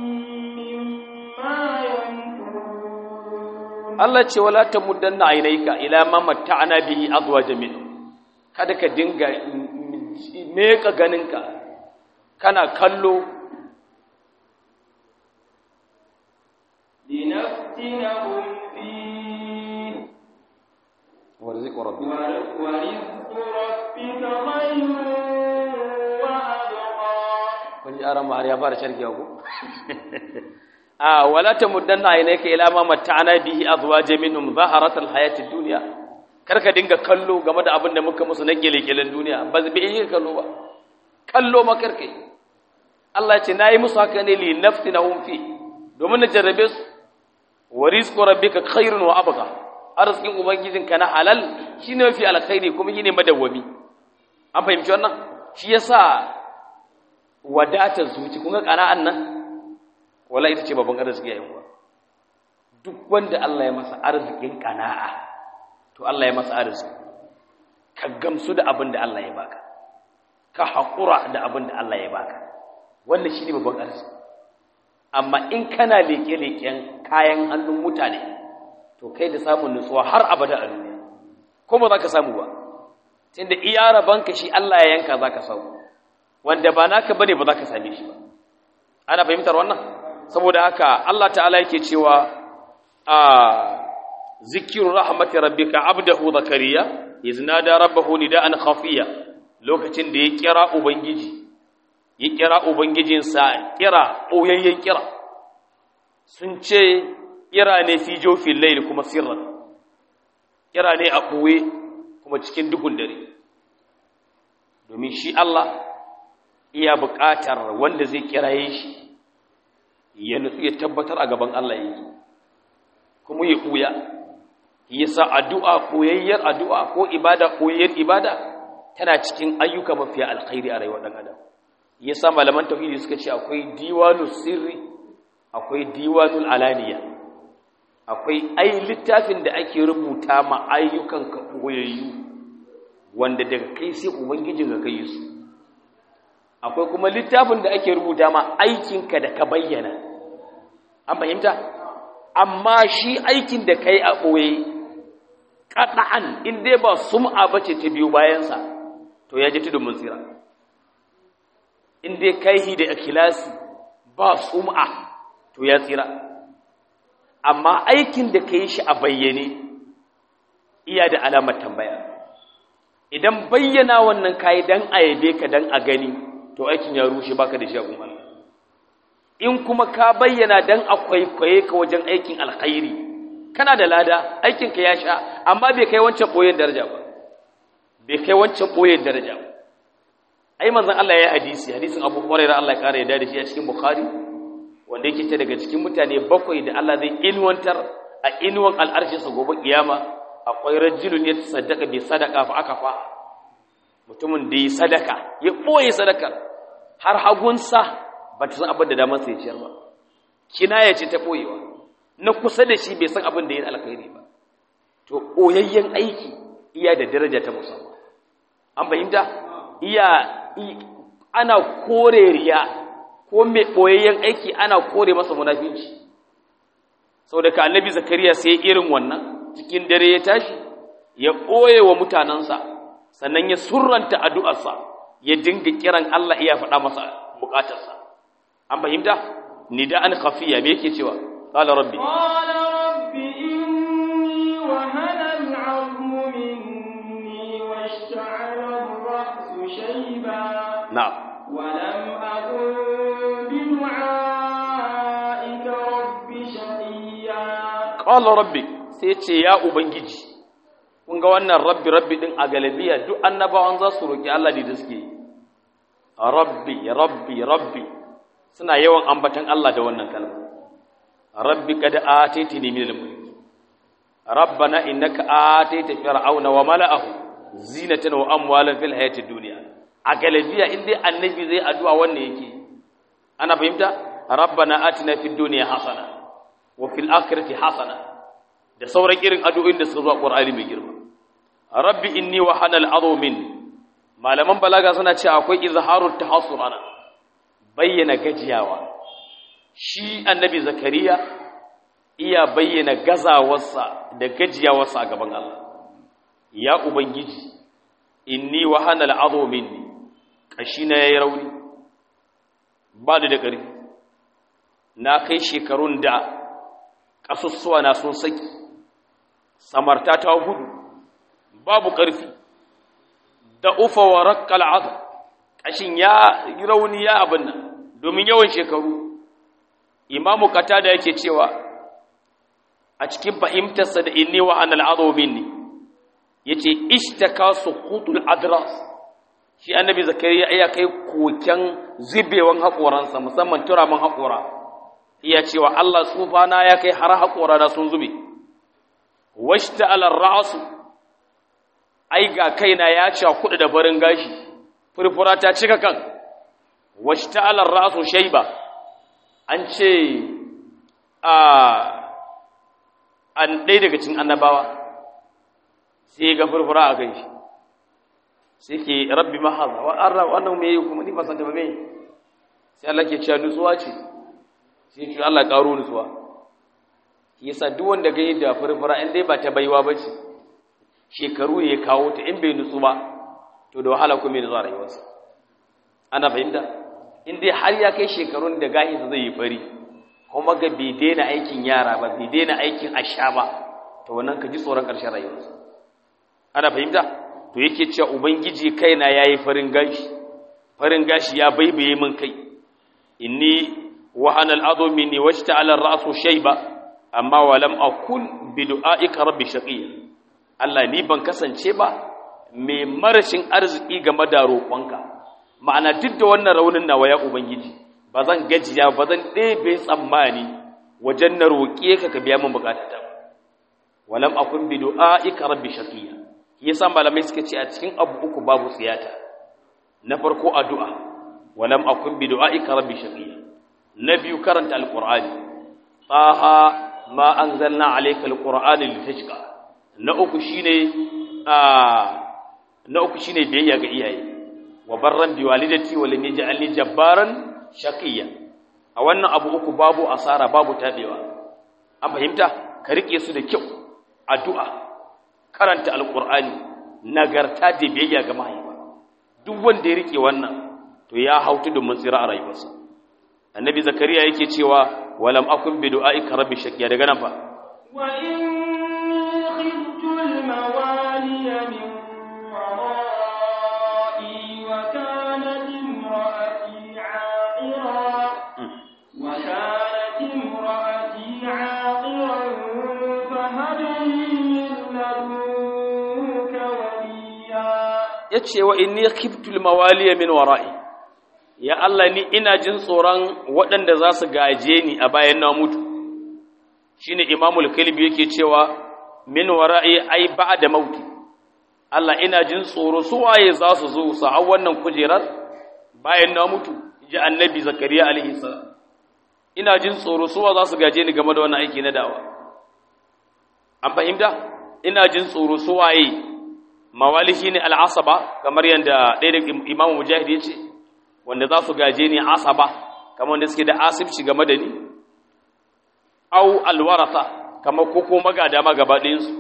مما يمكرون Allah ce wala tamuddanna aynayka ila ma matta'na bihi azwajan minhum kada ka dinga meka ganinka kana kallo لنفتنهم فيه warziq rabbi ورزق ربك خير وأبقى kun ji aran har ya fara sharkiya ko a wala tamuddanna aynayka ila ma matta'na bihi azwajan minhum zaharatal hayatid dunya karka dinga kallo game da abin da muka musu na gelekelen duniya ba zai yi kallo ba kallo ma karka yi Allah ya ce nayi musu haka ne li naftinahum fi domin na jarrabe su wa rizqu rabbika khairun wa abqa arzikin ubangijinka na halal shine mafi alkhairi kuma shine madawwami an fahimci wannan shi yasa wadatar zuci kun ga kana'an nan wala ita ce babban arziki yayin kuwa duk wanda Allah ya masa arzikin kana'a to Allah ya masa arziki ka gamsu da abin da Allah ya baka ka haƙura da abin da Allah ya baka wannan shine babban arziki amma in kana leke-leken kayan hannun mutane to kai da samun nutsuwa har abada a duniya ko ba za ka samu ba tunda iya rabanka shi Allah ya yanka za ka samu wanda ba naka bane ba za ka same shi ba ana fahimtar wannan saboda haka Allah ta'ala yake cewa a zikiru rahmati rabbika abdahu zakariya iznada rabbahu nida'an khafiya lokacin da ya kira ubangiji ya kira ubangijinsa kira oyayyen kira sun ce kira ne fi jofin layl kuma sirran kira ne a ɓoye kuma cikin duhun dare domin shi Allah iya buƙatar wanda zai kiraye shi ya nutsu ya tabbatar a gaban Allah yake kuma ya ɓuya yasa addu'a koyayyar addu'a ko ibada koyayyar ibada tana cikin ayyuka mafiya alkhairi a rayuwar ɗan adam yasa malaman tauhidi suka ce akwai diwanul sirri akwai diwanul alaniya akwai ai littafin da ake rubuta ma ayyukan ka koyayyu wanda daga kai sai ubangijin ka kai su akwai kuma littafin da ake rubuta ma aikinka da ka bayyana an fahimta amma shi aikin da kai a ɓoye kaɗa'an in dai ba sum'a ba ce ta biyu bayansa to ya ji tudun tsira in dai kai da ikhlasi ba sum'a to ya tsira amma aikin da ka yi shi a bayyane iya da alamar tambaya idan bayyana wannan kayi dan a yabe ka dan a gani to aikin ya rushe baka da shi a Allah in kuma ka bayyana dan akwai kwaye ka wajen aikin alkhairi kana da lada aikin ka ya sha amma bai kai wancan boyen daraja ba bai kai wancan boyen daraja ba ai manzon Allah ya hadisi hadisin Abu Hurairah Allah ya kare da shi a cikin Bukhari wanda yake ta daga cikin mutane bakwai da Allah zai inwantar a inwan al'arshin sa gobe kiyama akwai rajulun ya sadaka bi sadaka fa aka fa mutumin da yi sadaka ya boye sadakar har hagunsa ba ta san abin da damar sai ciyar ba kina ya ce ta boyewa na kusa da shi bai san abin da yin alkhairi ba to boyayyen aiki iya da daraja ta musamman an fahimta iya ana kore riya ko mai ɓoyayyen aiki ana kore masa munafinci sau da ka annabi zakariya sai irin wannan cikin dare ya tashi ya ɓoye wa mutanensa sannan ya surranta addu'arsa ya dinga kiran Allah iya faɗa masa bukatarsa an fahimta nida an khafiya me yake cewa qala rabbi قال رب إني وهن العظم مني واشتعل الرأس شيبا na'am ولم أكن بدعائك رب شقيا qala rabbi sai ce ya ubangiji kun ga wannan rabbi rabbi din a galabiya duk annabawan za su roki Allah ne da suke yi. rabbi rabbi rabbi suna yawan ambatan Allah da wannan kalma rabbi kad ataytini min al-mulk rabbana innaka atayta fir'auna wa mala'ahu zinatan wa amwalan fil hayatid dunya a galabiya in dai annabi zai addu'a wannan yake ana fahimta rabbana atina fid dunya hasana wa fil akhirati hasana da sauran irin addu'o'in da suka zo a Qur'ani mai girma rabbi inni wa hanal adu minni malaman balaga suna cewa akwai izharut tahassur ana bayyana gajiyawa shi annabi zakariya iya bayyana gazawarsa da gajiyawarsa a gaban Allah ya ubangiji inni wa hanal adu minni kashi na yayi rauni ba da ƙarfi na kai shekarun da ƙasussuwa na sun saki samarta ta gudu babu ƙarfi da ufa wa rakkal azab ƙashin ya yi rauni ya abin nan domin yawan shekaru imamu da yake cewa a cikin fahimtarsa da inni wa anal azo minni yace ishtaka suqutul adras shi annabi zakariya ya kai koken zubewan haƙoransa musamman turamin haƙora iya cewa Allah tsufana ya kai har haƙora na sun zube washta alar ra'asu ai ga kaina ya ci kuɗi da barin gashi furfura ta cika kan washta alar ra'asu shaiba an ce a an ɗaya daga cikin annabawa sai ga furfura a kai shi sai ke rabbi mahaza wa an wannan me yi kuma ni ba san ta ba me sai Allah ke cewa nutsuwa ce sai ce Allah ƙaro nutsuwa yasa duk wanda ga da furfura in dai ba ta baiwa ba ce shekaru ya kawo ta in bai nutsu ba to da wahala kuma ya zuwa rayuwarsa ana fahimta in dai har ya kai shekarun da gahinsa zai yi fari kuma ga bai daina aikin yara ba bai daina aikin asha ba to wannan ka ji tsoron ƙarshen rayuwarsa ana fahimta to yake cewa ubangiji kaina yayi farin gashi farin gashi ya baibaye min kai inni wahana al'adhu minni washta'ala ar-ra'su shayba amma wa lam akun bi du'aika rabbi shaqiya Allah ni ban kasance ba mai marashin arziki game da roƙonka ma'ana duk da wannan raunin nawa ya ubangiji ba zan gajiya ba zan ɗebe tsammani wajen na roƙe ka ka biya min bukatata ba walam akun bi du'aika rabbi shaqiya yasa malamai suka ce a cikin abu uku babu tsiyata na farko addu'a walam akun bi du'aika rabbi shaqiya na biyu karanta alqur'ani taha ma anzalna alayka alqur'ana litashqa na uku shine a na uku shine biyayya ga iyaye wa barran bi walidati wa lam yaj'alni jabbaran shaqiya a wannan abu uku babu asara babu tabewa an fahimta ka rike su da kyau addu'a karanta alqur'ani nagarta da biyayya ga mahaifa duk wanda ya rike wannan to ya hautu da mutsira a rayuwarsa annabi zakariya yake cewa walam akun bi du'aika rabbi shaqiya daga nan fa wa inni khiftu al-mawaliya min wara'i wa kanat imra'ati 'aqira wa kanat imra'ati 'aqiran fa hab li min ladunka waliya yace wa inni khiftu al-mawaliya min wara'i ya Allah ni ina jin tsoron waɗanda za su gaje ni a bayan na mutu shine imamul kalbi yake cewa min wara'i ai ba'da mauti Allah ina jin tsoro su waye za su zo su hau wannan kujerar bayan na mutu ji annabi zakariya alaihi salam ina jin tsoro su wa za su gaje ni game da wannan aiki na dawa an fahimta ina jin tsoro su waye mawali shine al'asaba kamar yanda ɗaya da imamu mujahid ya ce wanda za su gaje ni asaba kamar wanda suke da asibci game da ni au alwarasa kamar koko magada magaba ɗayansu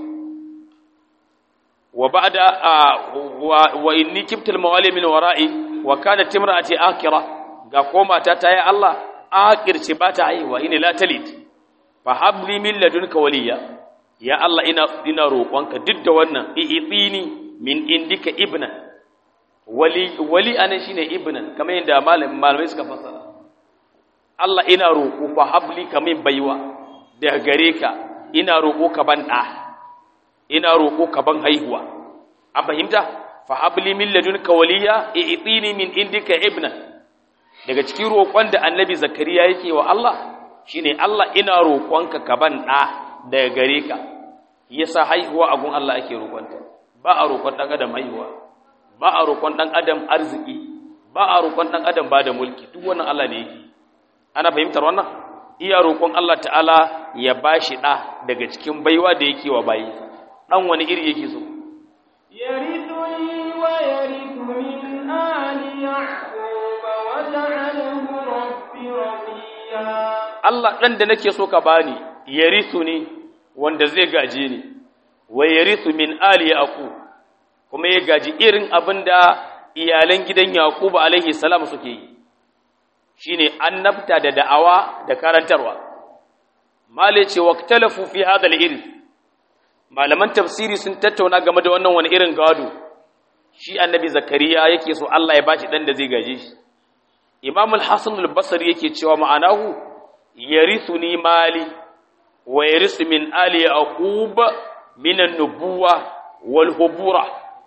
wa ba'da wa inni kibtul mawali min wara'i wa kanat imra'ati akira ga koma ta tayi Allah akirce ba ta haihuwa ina la talit fa habli min ladunka waliya ya Allah ina ina roƙonka duk da wannan i'tini min indika ibna wali wali anan shine ibnan kamar yadda malamai suka fassara Allah ina roƙo fa habli kamin baiwa daga gare ka ina roƙo ka ban ɗa ina roƙo ka ban haihuwa an fahimta fa habli min ladunka waliya i'tini min indika ibna daga cikin roƙon da annabi zakariya yake wa Allah shine Allah ina roƙonka ka ban ɗa daga gare ka yasa haihuwa a gun Allah ake roƙonta ba a roƙon ɗan adam haihuwa ba a roƙon ɗan adam arziki ba a roƙon ɗan adam ba da mulki duk wannan Allah ne yake ana fahimtar wannan iya roƙon Allah ta'ala ya bashi ɗa daga cikin baiwa da yake wa bayi ɗan wani iri yake so يرثني ويرث من آل يعقوب وجعله ربي رضيا Allah ɗan da nake so ka bani yarithu ne wanda zai gaje ni wa yarithu min ali yaqub kuma ya gaji irin abin da iyalan gidan yaqub alaihi salam suke yi shine annabta da da'awa da karantarwa male ce waqtalafu fi hadha al-irth malaman tafsiri sun tattauna game da wannan wani irin gado shi annabi zakariya yake so Allah ya bashi dan da zai gaje shi imam al-hasan al-basri yake cewa ma'anahu yarithuni mali wa yarithu min ali yaqub min an-nubuwa wal hubura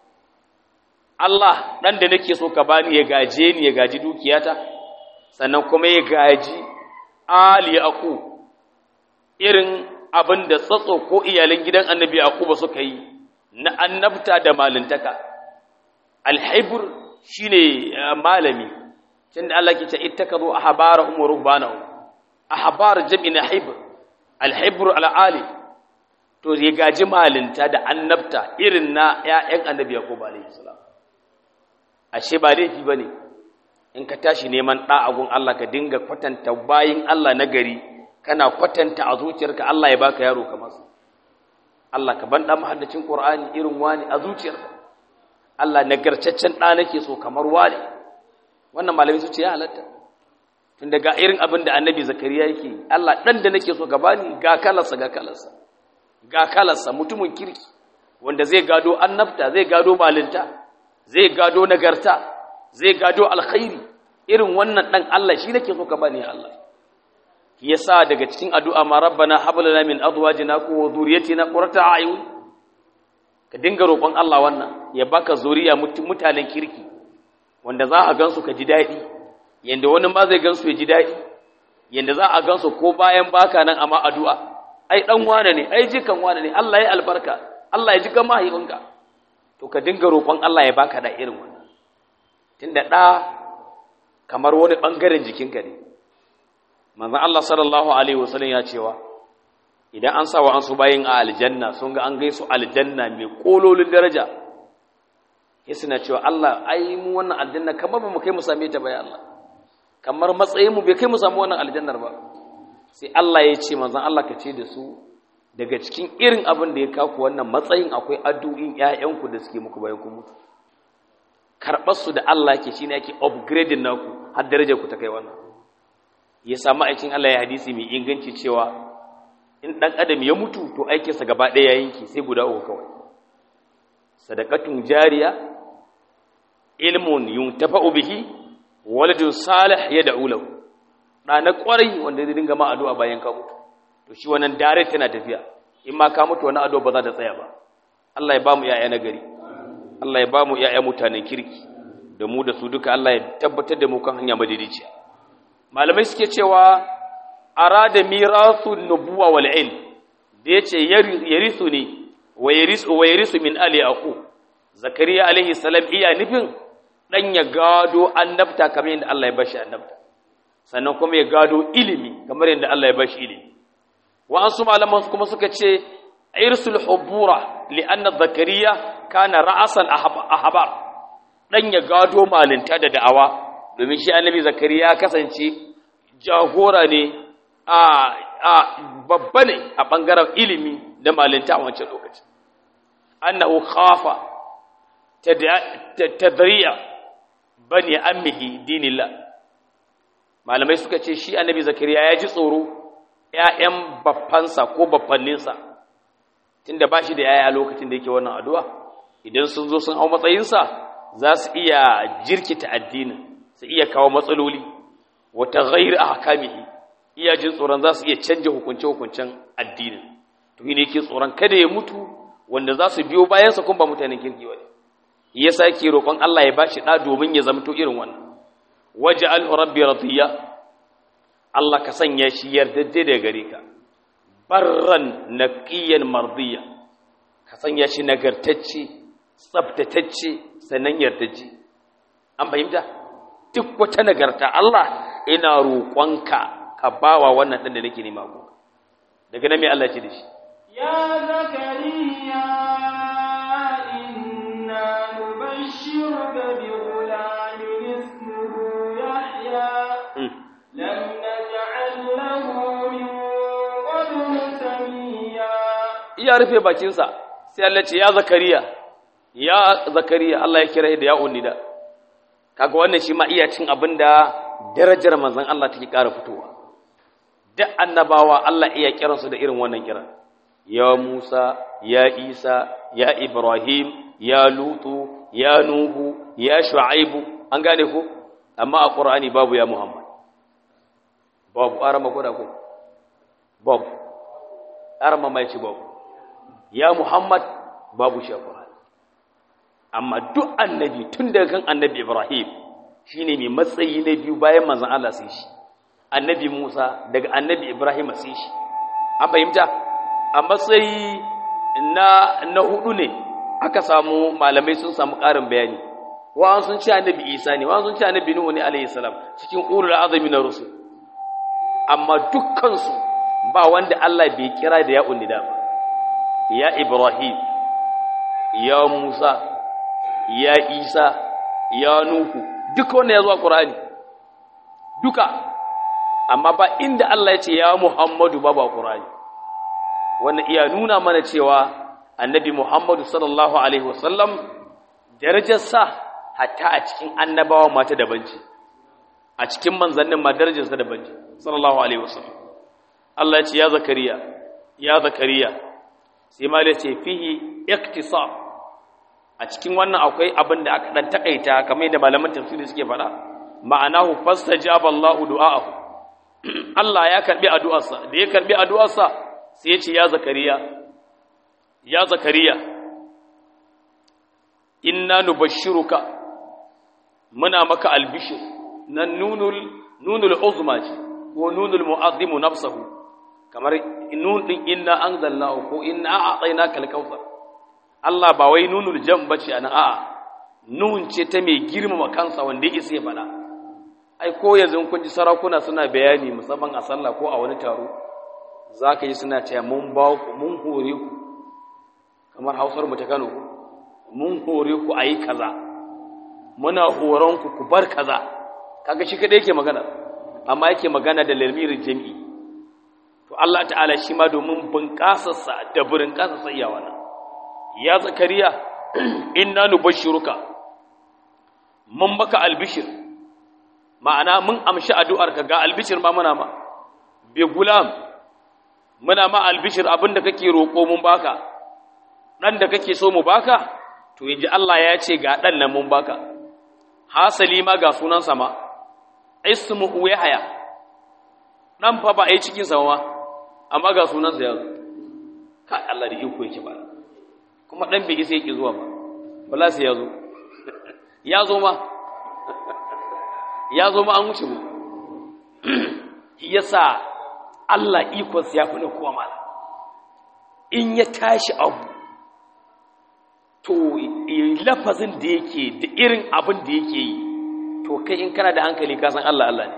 Allah dan da nake so ka bani ya gaje ni ya gaji dukiyata sannan kuma ya gaji ali yaqub irin abin da tsatso ko iyalan gidan annabi yaquba suka yi na annabta da malintaka alhaibur shine malami tunda Allah ke ce ittakazu ahbarahum wa ruhbanahum ahbar jam'i na haibur alhaibur alali to ya gaji malinta da annabta irin na ƴaƴan annabi yaquba alayhi salam ashe ba laifi bane in ka tashi neman da agun Allah ka dinga kwatanta bayin Allah na gari kana kwatanta a zuciyarka Allah ya baka yaro kamar su Allah ka ban da mahaddacin Qur'ani irin wani a zuciyarka Allah nagartaccen da nake so kamar wani wannan malami su ce ya halatta tun daga irin abin da Annabi Zakariya yake Allah dan da nake so ka bani ga kalarsa ga kalarsa ga kalarsa mutumin kirki wanda zai gado annabta zai gado malinta zai gado nagarta zai gado alkhairi irin wannan dan Allah shi nake so ka bani ya Allah yasa daga cikin addu'a ma rabbana hab lana min azwajina wa dhurriyyatina qurrata a'yun ka dinga roƙon Allah wannan ya baka zuriya mutanen kirki wanda za a gansu ka ji daɗi yanda wani ma zai gansu ya ji daɗi yanda za a gansu ko bayan baka nan amma addu'a ai dan wane ne ai jikan wane ne Allah ya albarka Allah ya ji kan mahaifinka to ka dinga roƙon Allah ya baka da irin wannan tunda da kamar wani bangaren jikinka ne manzon Allah sallallahu alaihi wasallam ya cewa idan an sa wa an su bayin a aljanna sun ga an gaisu aljanna mai kololin daraja ya suna cewa Allah ai mu wannan aljanna kamar ba mu kai mu same ta bai Allah kamar matsayin mu bai kai mu samu wannan aljannar ba sai Allah ya ce manzon Allah ka ce da su daga cikin irin abin da ya kaku wannan matsayin akwai addu'in ƴaƴanku da suke muku bayan ku mutu karɓar su da Allah ke shine yake upgrading naku har darajar ku ta kai wannan ya samu aikin Allah ya hadisi mai inganci cewa in ɗan adam ya mutu to aikinsa gaba ɗaya ya yanki sai guda uku kawai sadakatun jariya ilmun yuntafa'u bihi waladun salih ya da'u lahu da na kwarai wanda zai dinga ma addu'a bayan ka mutu to shi wannan dare tana tafiya in ma ka mutu wannan addu'a ba za ta tsaya ba Allah ya ba mu yaya na gari Allah ya ba mu yaya mutanen kirki da mu da su duka Allah ya tabbatar da mu kan hanya madidiciya malamai suke cewa arada mirasu nubuwa wal ilm da yace yarisu ne wa yarisu wa yarisu min ali aqu zakariya alaihi salam iya nufin dan ya gado annabta kamar yadda Allah ya bashi annabta sannan kuma ya gado ilimi kamar yadda Allah ya bashi ilimi wa ansu malaman kuma suka ce irsul hubura li anna zakariya kana ra'asan ahbar dan ya gado malinta da da'awa domin shi annabi zakariya ya kasance jagora ne a a babba ne a bangaren ilimi da malinta a wancan lokacin annahu khafa tadriya bani ammihi dinillah malamai suka ce shi annabi zakariya ya ji tsoro ƴaƴan baffansa ko baffanninsa tunda ba shi da yaya lokacin da yake wannan addu'a idan sun zo sun hau matsayinsa za su iya jirkita addinin su iya kawo matsaloli wata ghairi ahkamihi iya jin tsoron za su iya canja hukunce-hukuncen addinin to ne yake tsoron kada ya mutu wanda za su biyo bayansa kuma ba mutanen kirki ba ne yasa yake roƙon Allah ya bashi ɗa domin ya zamto irin wannan waje alhu rabbi radiya Allah ka sanya shi yardadde da gare ka barran naqiyan mardiya ka sanya shi nagartacce tsaftatacce sannan yardajje an fahimta duk wata nagarta Allah ina roƙonka ka bawa wannan ɗan da nake nema ku daga nan me Allah ce da shi ya zakariya inna nubashshiruka bi ghulamin ismuhu yahya lam naj'al lahu min qablu samiyya iya rufe bakinsa sai Allah ce ya zakariya ya zakariya Allah ya kira da ya unnida kaga wannan shi ma iya cin abinda darajar manzon Allah take ƙara fitowa duk annabawa Allah iya kiransu da irin wannan kiran ya Musa ya Isa ya Ibrahim ya Lutu ya Nuhu ya Shu'aibu an gane ko amma a Qur'ani babu ya Muhammad babu arama ko da ko babu arama mai ci babu ya Muhammad babu shi a Qur'ani amma duk annabi tun daga kan annabi Ibrahim shine mai matsayi na biyu bayan manzon Allah sai shi annabi Musa daga annabi Ibrahim sai shi an fahimta a matsayi na na hudu ne aka samu malamai sun samu ƙarin bayani wa sun ce annabi Isa ne wa sun ce annabi Nuhu ne alayhi salam cikin ulul azmi na rusul amma dukkan su ba wanda Allah bai kira da ya unnida ba ya Ibrahim ya Musa ya Isa ya Nuhu duka wanda ya zo a Qur'ani duka amma ba inda Allah ya ce ya Muhammadu ba ba Qur'ani wannan iya nuna mana cewa annabi Muhammadu sallallahu alaihi wasallam darajarsa hatta a cikin annabawa mata daban ce a cikin manzannin ma darajarsa daban ce sallallahu alaihi wasallam Allah ya ce ya zakariya ya zakariya sai ma ya ce fihi iktisab a cikin wannan akwai abin da aka dan takaita kamar yadda malaman tafsiri suke faɗa ma'anahu fastajaba Allahu du'aahu Allah ya karbi addu'arsa da ya karbi addu'arsa sai ya ce ya zakariya ya zakariya inna nubashshiruka muna maka albishir nan nunul nunul uzma ce ko nunul mu'azzimu nafsahu kamar nun din inna anzalnahu ko inna a'tainaka al-kautsar Allah ba wai nunul jam bace anan a'a nun ce ta mai girmama kansa wanda yake sai fada ai ko yanzu kun ji sarakuna suna bayani musamman a sallah ko a wani taro zaka yi suna cewa mun ba ku mun hore ku kamar Hausar mu ta Kano mun hore ku ayi kaza muna horon ku ku bar kaza kaga shi kadai yake magana amma yake magana da lalmirin jami'i to Allah ta'ala shi ma domin bunƙasarsa da burin ƙasarsa iya wannan ya zakariya inna nubashshiruka mun baka albishir ma'ana mun amshi addu'arka ga albishir ma muna ma bi gulam muna ma albishir abinda kake roƙo mun baka dan da kake so mu baka to yaji Allah ya ce ga dan nan mun baka hasali ma ga sunan sa ma ismuhu yahya dan fa ba ai cikin sa ma amma ga sunan sa yazo kai Allah da iko yake ba kuma dan bai isa yake zuwa ba wala sai yazo ya zo ma ya zo ma an wuce mu yasa Allah ikon ya fi na kowa mala in ya tashi abu to lafazin da yake da irin abin da yake yi to kai in kana da hankali ka san Allah Allah ne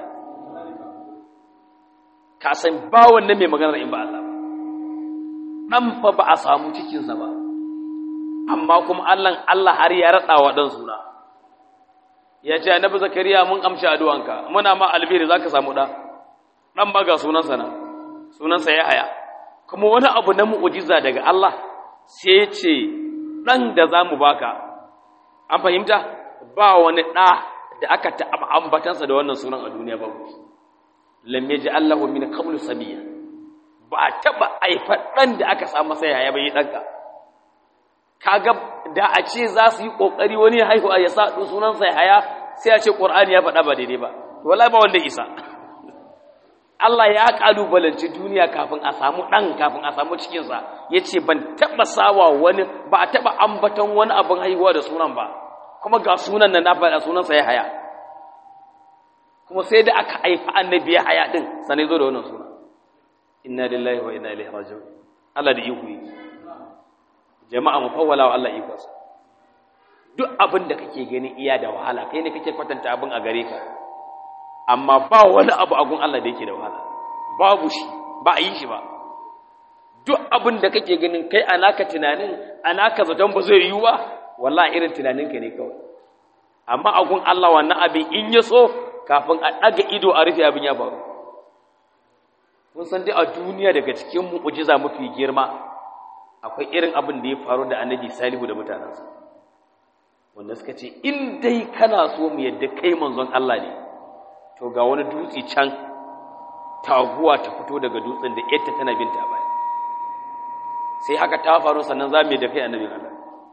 ka san ba wannan mai maganar in ba Allah ba dan fa ba a samu cikinsa ba amma kuma Allah Allah har ya raɗa wa ɗan suna ya ce annabi zakariya mun amshi addu'anka muna ma albiri zaka samu da dan ba ga sunansa na sunansa ya haya kuma wani abu na mu'ujiza daga Allah sai ce dan da zamu baka an fahimta ba wani da da aka taɓa ambatansa da wannan sunan a duniya ba lam yaji Allahu min qablu sabiya ba a taɓa aifar ɗan da aka samu sai ya bai ɗanka kaga da a ce za su yi ƙoƙari wani haihuwa ya sa sunan sai haya sai a ce ƙur'ani ya faɗa ba daidai ba wallahi ba wanda isa Allah ya ƙalubalanci duniya kafin a samu ɗan kafin a samu cikinsa ya ce ban taɓa sawa wani ba a taɓa ambaton wani abin haihuwa da sunan ba kuma ga sunan nan na faɗa sunansa ya haya kuma sai da aka haifa annabi ya haya ɗin sanai zo da wannan sunan inna lillahi wa inna ilaihi raji'un Allah da iko yi jama'a mu fawwala wa Allah iko sa duk abin da kake gani iya da wahala kai ne kake kwatanta abin a gare ka amma ba wani abu agun Allah da yake da wahala babu shi ba a yi shi ba duk abin da kake ganin kai anaka tunanin anaka zaton ba zai yiwu ba wallahi irin tunaninka ne kawai amma agun Allah wannan abin in ya so kafin a ɗaga ido a rufe abin ya faru mun san dai a duniya daga cikin mu'ujiza mafi girma akwai irin abin da ya faru da annabi salihu da mutanensa wanda suka ce in dai kana so mu yadda kai manzon Allah ne to ga wani dutse can taguwa ta fito daga dutsen da yadda tana binta a baya sai haka ta faru sannan za mu yi da kai annabi Allah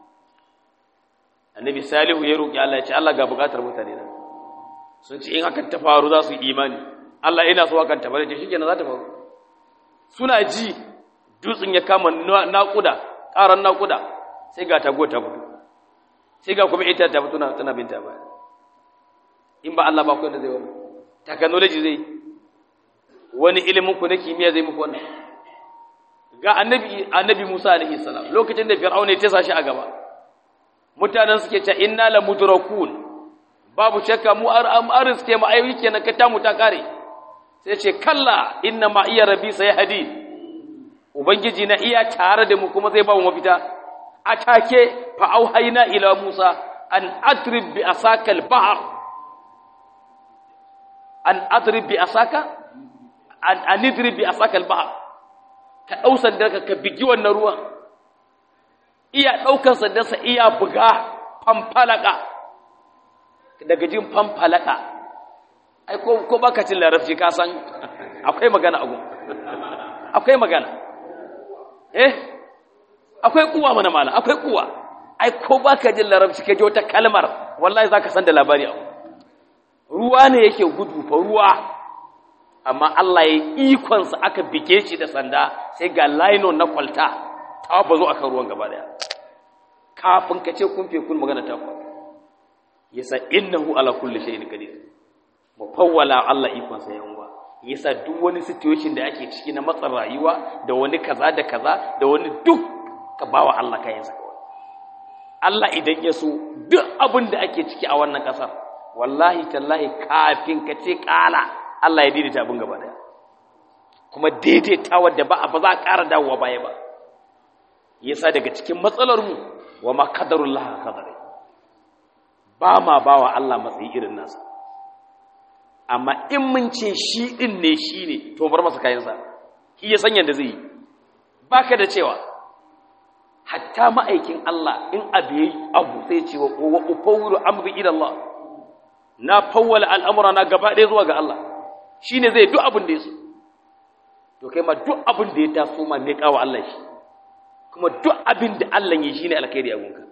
annabi salihu ya roƙi Allah ya ce Allah ga buƙatar mutane na sun ce in hakan ta faru za su yi imani Allah ina so hakan ta faru ce shikenan za ta faru suna ji dutsen ya kama naƙuda ƙaran naƙuda sai ga tago ta fito sai ga kuma ita ta fito tana binta baya in ba Allah ba ku da zai wani technology zai wani ilimin ku na kimiyya zai muku wannan ga annabi annabi Musa alaihi salam lokacin da Fir'auna ya tasa shi a gaba mutanen suke ce inna la mudrakun babu shakka mu ar am arzike mu ayi kenan ka ta mu ta kare sai ce kalla inna ma iya rabbi sayhadi ubangiji na iya tare da mu kuma zai ba mu mafita atake fa auhayna ila musa an adrib bi asaka al-bahr an adrib bi asaka an anidrib bi asaka al-bahr ka dau sandarka ka bigi wannan ruwan iya daukan sandarsa iya buga famfalaka daga jin famfalaka ai ko ko baka cin larabci ka san akwai magana agun akwai magana eh akwai kuwa mana mala akwai kuwa ai ko baka jin larabci ka ji wata kalmar wallahi zaka san da labari abu ruwa ne yake gudu fa ruwa amma Allah ya ikon sa aka bige shi da sanda sai ga lino na kwalta ta bazo akan ruwan gaba daya kafin ka ce kun fe kun magana ta faru yasa innahu ala kulli shay'in qadir mu fawwala Allah ikon sa yanwa yasa duk wani situation da ake ciki na matsar rayuwa da wani kaza da kaza da wani duk ka bawa Allah kayan sa Allah idan ya so duk abin da ake ciki a wannan kasar wallahi tallahi kafin ka ce kala Allah ya daidaita abin gaba daya kuma daidaita wadda ba ba za a ƙara dawowa baya ba yasa daga cikin matsalar mu wa ma qadarullah qadari ba ma bawa Allah matsayi irin nasa amma in mun ce shi din ne shi ne to bar masa kayansa shi ya san yadda zai yi baka da cewa hatta ma'aikin Allah in abu yayi abu sai ce wa wa ufawwiru amri ila Allah na fawwala al'amura na gaba ɗaya zuwa ga Allah shine zai duk abin da ya so to kai ma duk abin da ya taso ma ne kawo Allah shi kuma duk abin da Allah ya shine alkhairi a gunka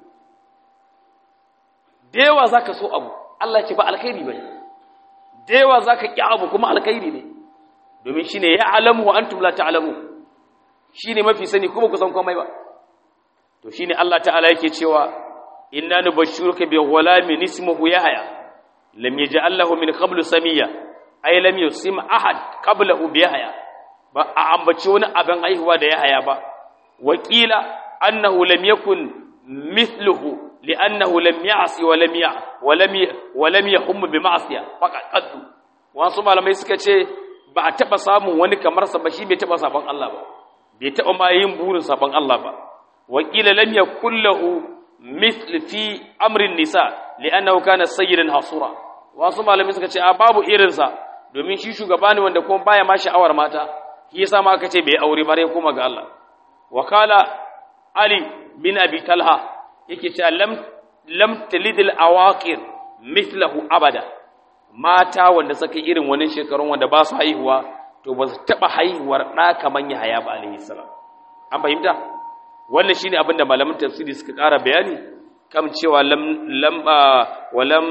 da yawa za ka so abu Allah ce ba alkhairi ba da yawa za ka ƙi abu kuma alkhairi ne domin shi ne ya alamu wa an tumla ta alamu shi ne mafi sani kuma kusan komai ba to shi ne Allah ta'ala yake cewa inna nu bashiruka bi ghulamin ismuhu yahya lam yaj'al lahu min qablu samiyya ay lam yusim ahad qablahu bi yahya ba a ambaci wani abin haihuwa da yahya ba wakila annahu lam yakun mithluhu لأنه لم يعصي ولم يع ولم ي... ولم يهم بمعصية فقط قد wasu malamai suka ce ba a taba samun wani kamar sa ba shi bai taba saban Allah ba bai taba ma yin burin saban Allah ba wa qila lam yakul lahu mithl fi amri nisa li'annahu kana sayyidan hasura wasu malamai suka ce a babu irinsa domin shi shugaba ne wanda kuma baya ma sha'awar mata shi yasa ma aka ce bai aure bare kuma ga Allah wakala ali bin abi talha yake cewa lam lam talidil awaqir mithlahu abada mata wanda suka irin wani shekarun wanda ba su haihuwa to ba su taba haihuwar da kaman Yahaya ba alaihi salam an fahimta wannan shine abin da malaman tafsiri suka ƙara bayani kam cewa lam lam walam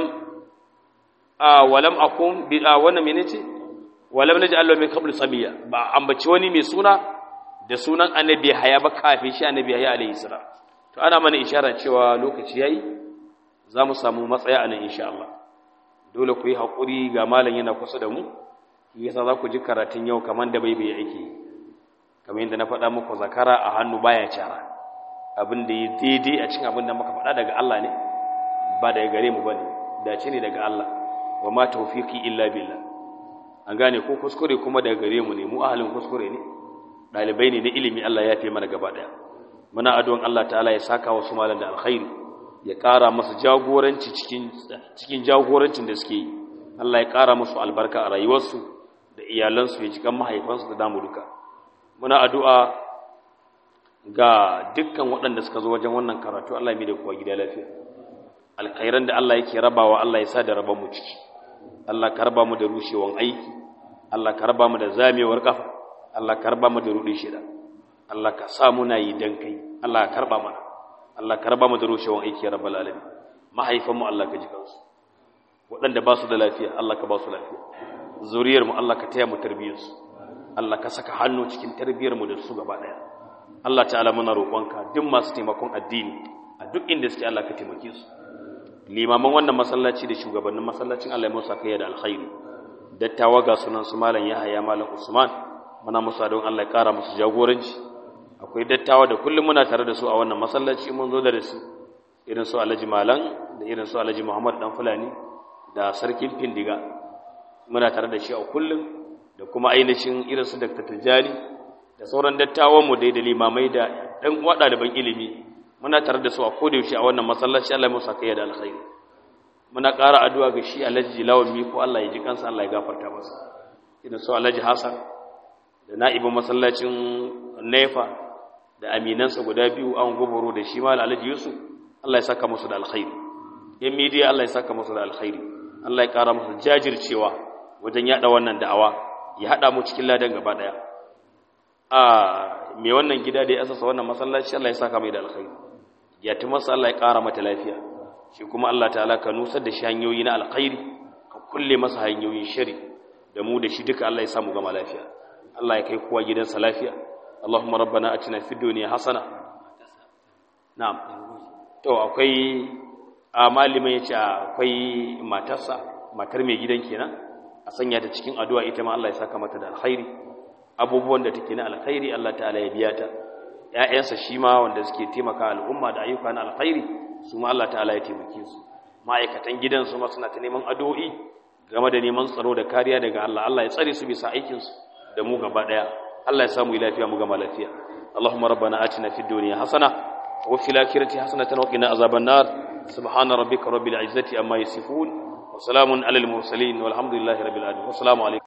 walam akun bi wannan menene walam naji Allah min qablu samiya ba ambaci wani mai suna da sunan annabi haya ba kafin shi annabi haya alaihi salam to ana mana isharar cewa lokaci yayi za mu samu matsaya a nan insha Allah dole ku yi haƙuri ga malam yana kusa da mu shi yasa za ku ji karatun yau kamar da bai bai yake kamar yadda na faɗa muku zakara a hannu baya cara abin da ya daidai a cikin abin da muka faɗa daga Allah ne ba daga gare mu bane dace ne daga Allah wa ma tawfiqi illa billah an gane ko kuskure kuma daga gare mu ne mu ahalin kuskure ne dalibai ne na ilimi Allah ya fi mana gaba daya muna addu'an Allah ta'ala ya saka wasu malan da alkhairi ya ƙara masa jagoranci cikin cikin jagorancin da suke yi Allah ya ƙara musu albarka a rayuwarsu da iyalansu ya cikan mahaifansu da damu duka muna addu'a ga dukkan waɗanda suka zo wajen wannan karatu Allah ya mai da kuwa gida lafiya alkhairan da Allah yake rabawa Allah ya sa da raban mu ciki Allah ka raba mu da rushewan aiki Allah ka raba mu da zamewar kafa Allah ka raba mu da rudi shida Allah ka sa muna yi dan kai Allah ka karba mana Allah ka raba mu da rushewan aiki ya rabbal alamin mahaifan mu Allah ka ji kansu waɗanda ba su da lafiya Allah ka ba su lafiya zuriyar mu Allah ka taya mu tarbiyar su Allah ka saka hannu cikin tarbiyar mu da su gaba daya Allah ta'ala muna roƙonka duk masu taimakon addini a duk inda suke Allah ka taimake su limaman wannan masallaci da shugabannin masallacin Allah ya musa kai da alkhairi dattawa ga sunan su malam Yahaya malam Usman muna musa don Allah ya kara musu jagoranci akwai dattawa da kullum muna tare da su a wannan masallaci mun zo da su irin su Alhaji Malam da irin su Alhaji Muhammad dan Fulani da sarkin Findiga muna tare da shi a kullum da kuma ainihin irin su Dr. Tijani da sauran dattawan mu dai da limamai da dan uwa ɗaliban ilimi muna tare da su a kodayaushe a wannan masallaci Allah ya musa kai da alkhairi muna ƙara addu'a ga shi Alhaji Lawan Miko Allah ya ji kansa Allah ya gafarta masa idan su Alhaji Hassan da na'ibin masallacin Nefa da aminansa guda biyu an goboro da shi ma Alhaji Yusuf Allah ya saka musu da alkhairi yan media Allah ya saka musu da alkhairi Allah ya ƙara musu jajircewa wajen yada wannan da'awa ya hada mu cikin ladan gaba daya a me wannan gida da ya asasa wannan masallaci Allah ya saka mai da alkhairi yatimarsa Allah ya ƙara mata lafiya shi kuma Allah ta'ala ka nusar da shi hanyoyi na alkhairi ka kulle masa hanyoyin shari da mu da shi duka Allah ya samu gama lafiya Allah ya kai kowa gidansa lafiya Allahumma rabbana atina fid dunya hasana na'am to akwai a malamin yace akwai matarsa matar mai gidan kenan a sanya ta cikin addu'a ita ma Allah ya saka mata da alkhairi abubuwan da take na alkhairi Allah ta'ala ya biya ta ‘ya'yansa shi ma wanda suke taimaka al'umma da ayyuka na alkhairi su ma Allah ta'ala ya taimake su ma'aikatan gidan su ma suna ta neman addu'o'i game da neman tsaro da kariya daga Allah Allah ya tsare su bisa aikinsu da mu gaba ɗaya Allah ya samu lafiya mu gama lafiya Allahumma rabbana atina fid dunya hasana wa fil akhirati hasanatan wa qina azaban nar subhana rabbika rabbil izzati amma yasifun wa salamun alal mursalin walhamdulillahi rabbil alamin assalamu alaikum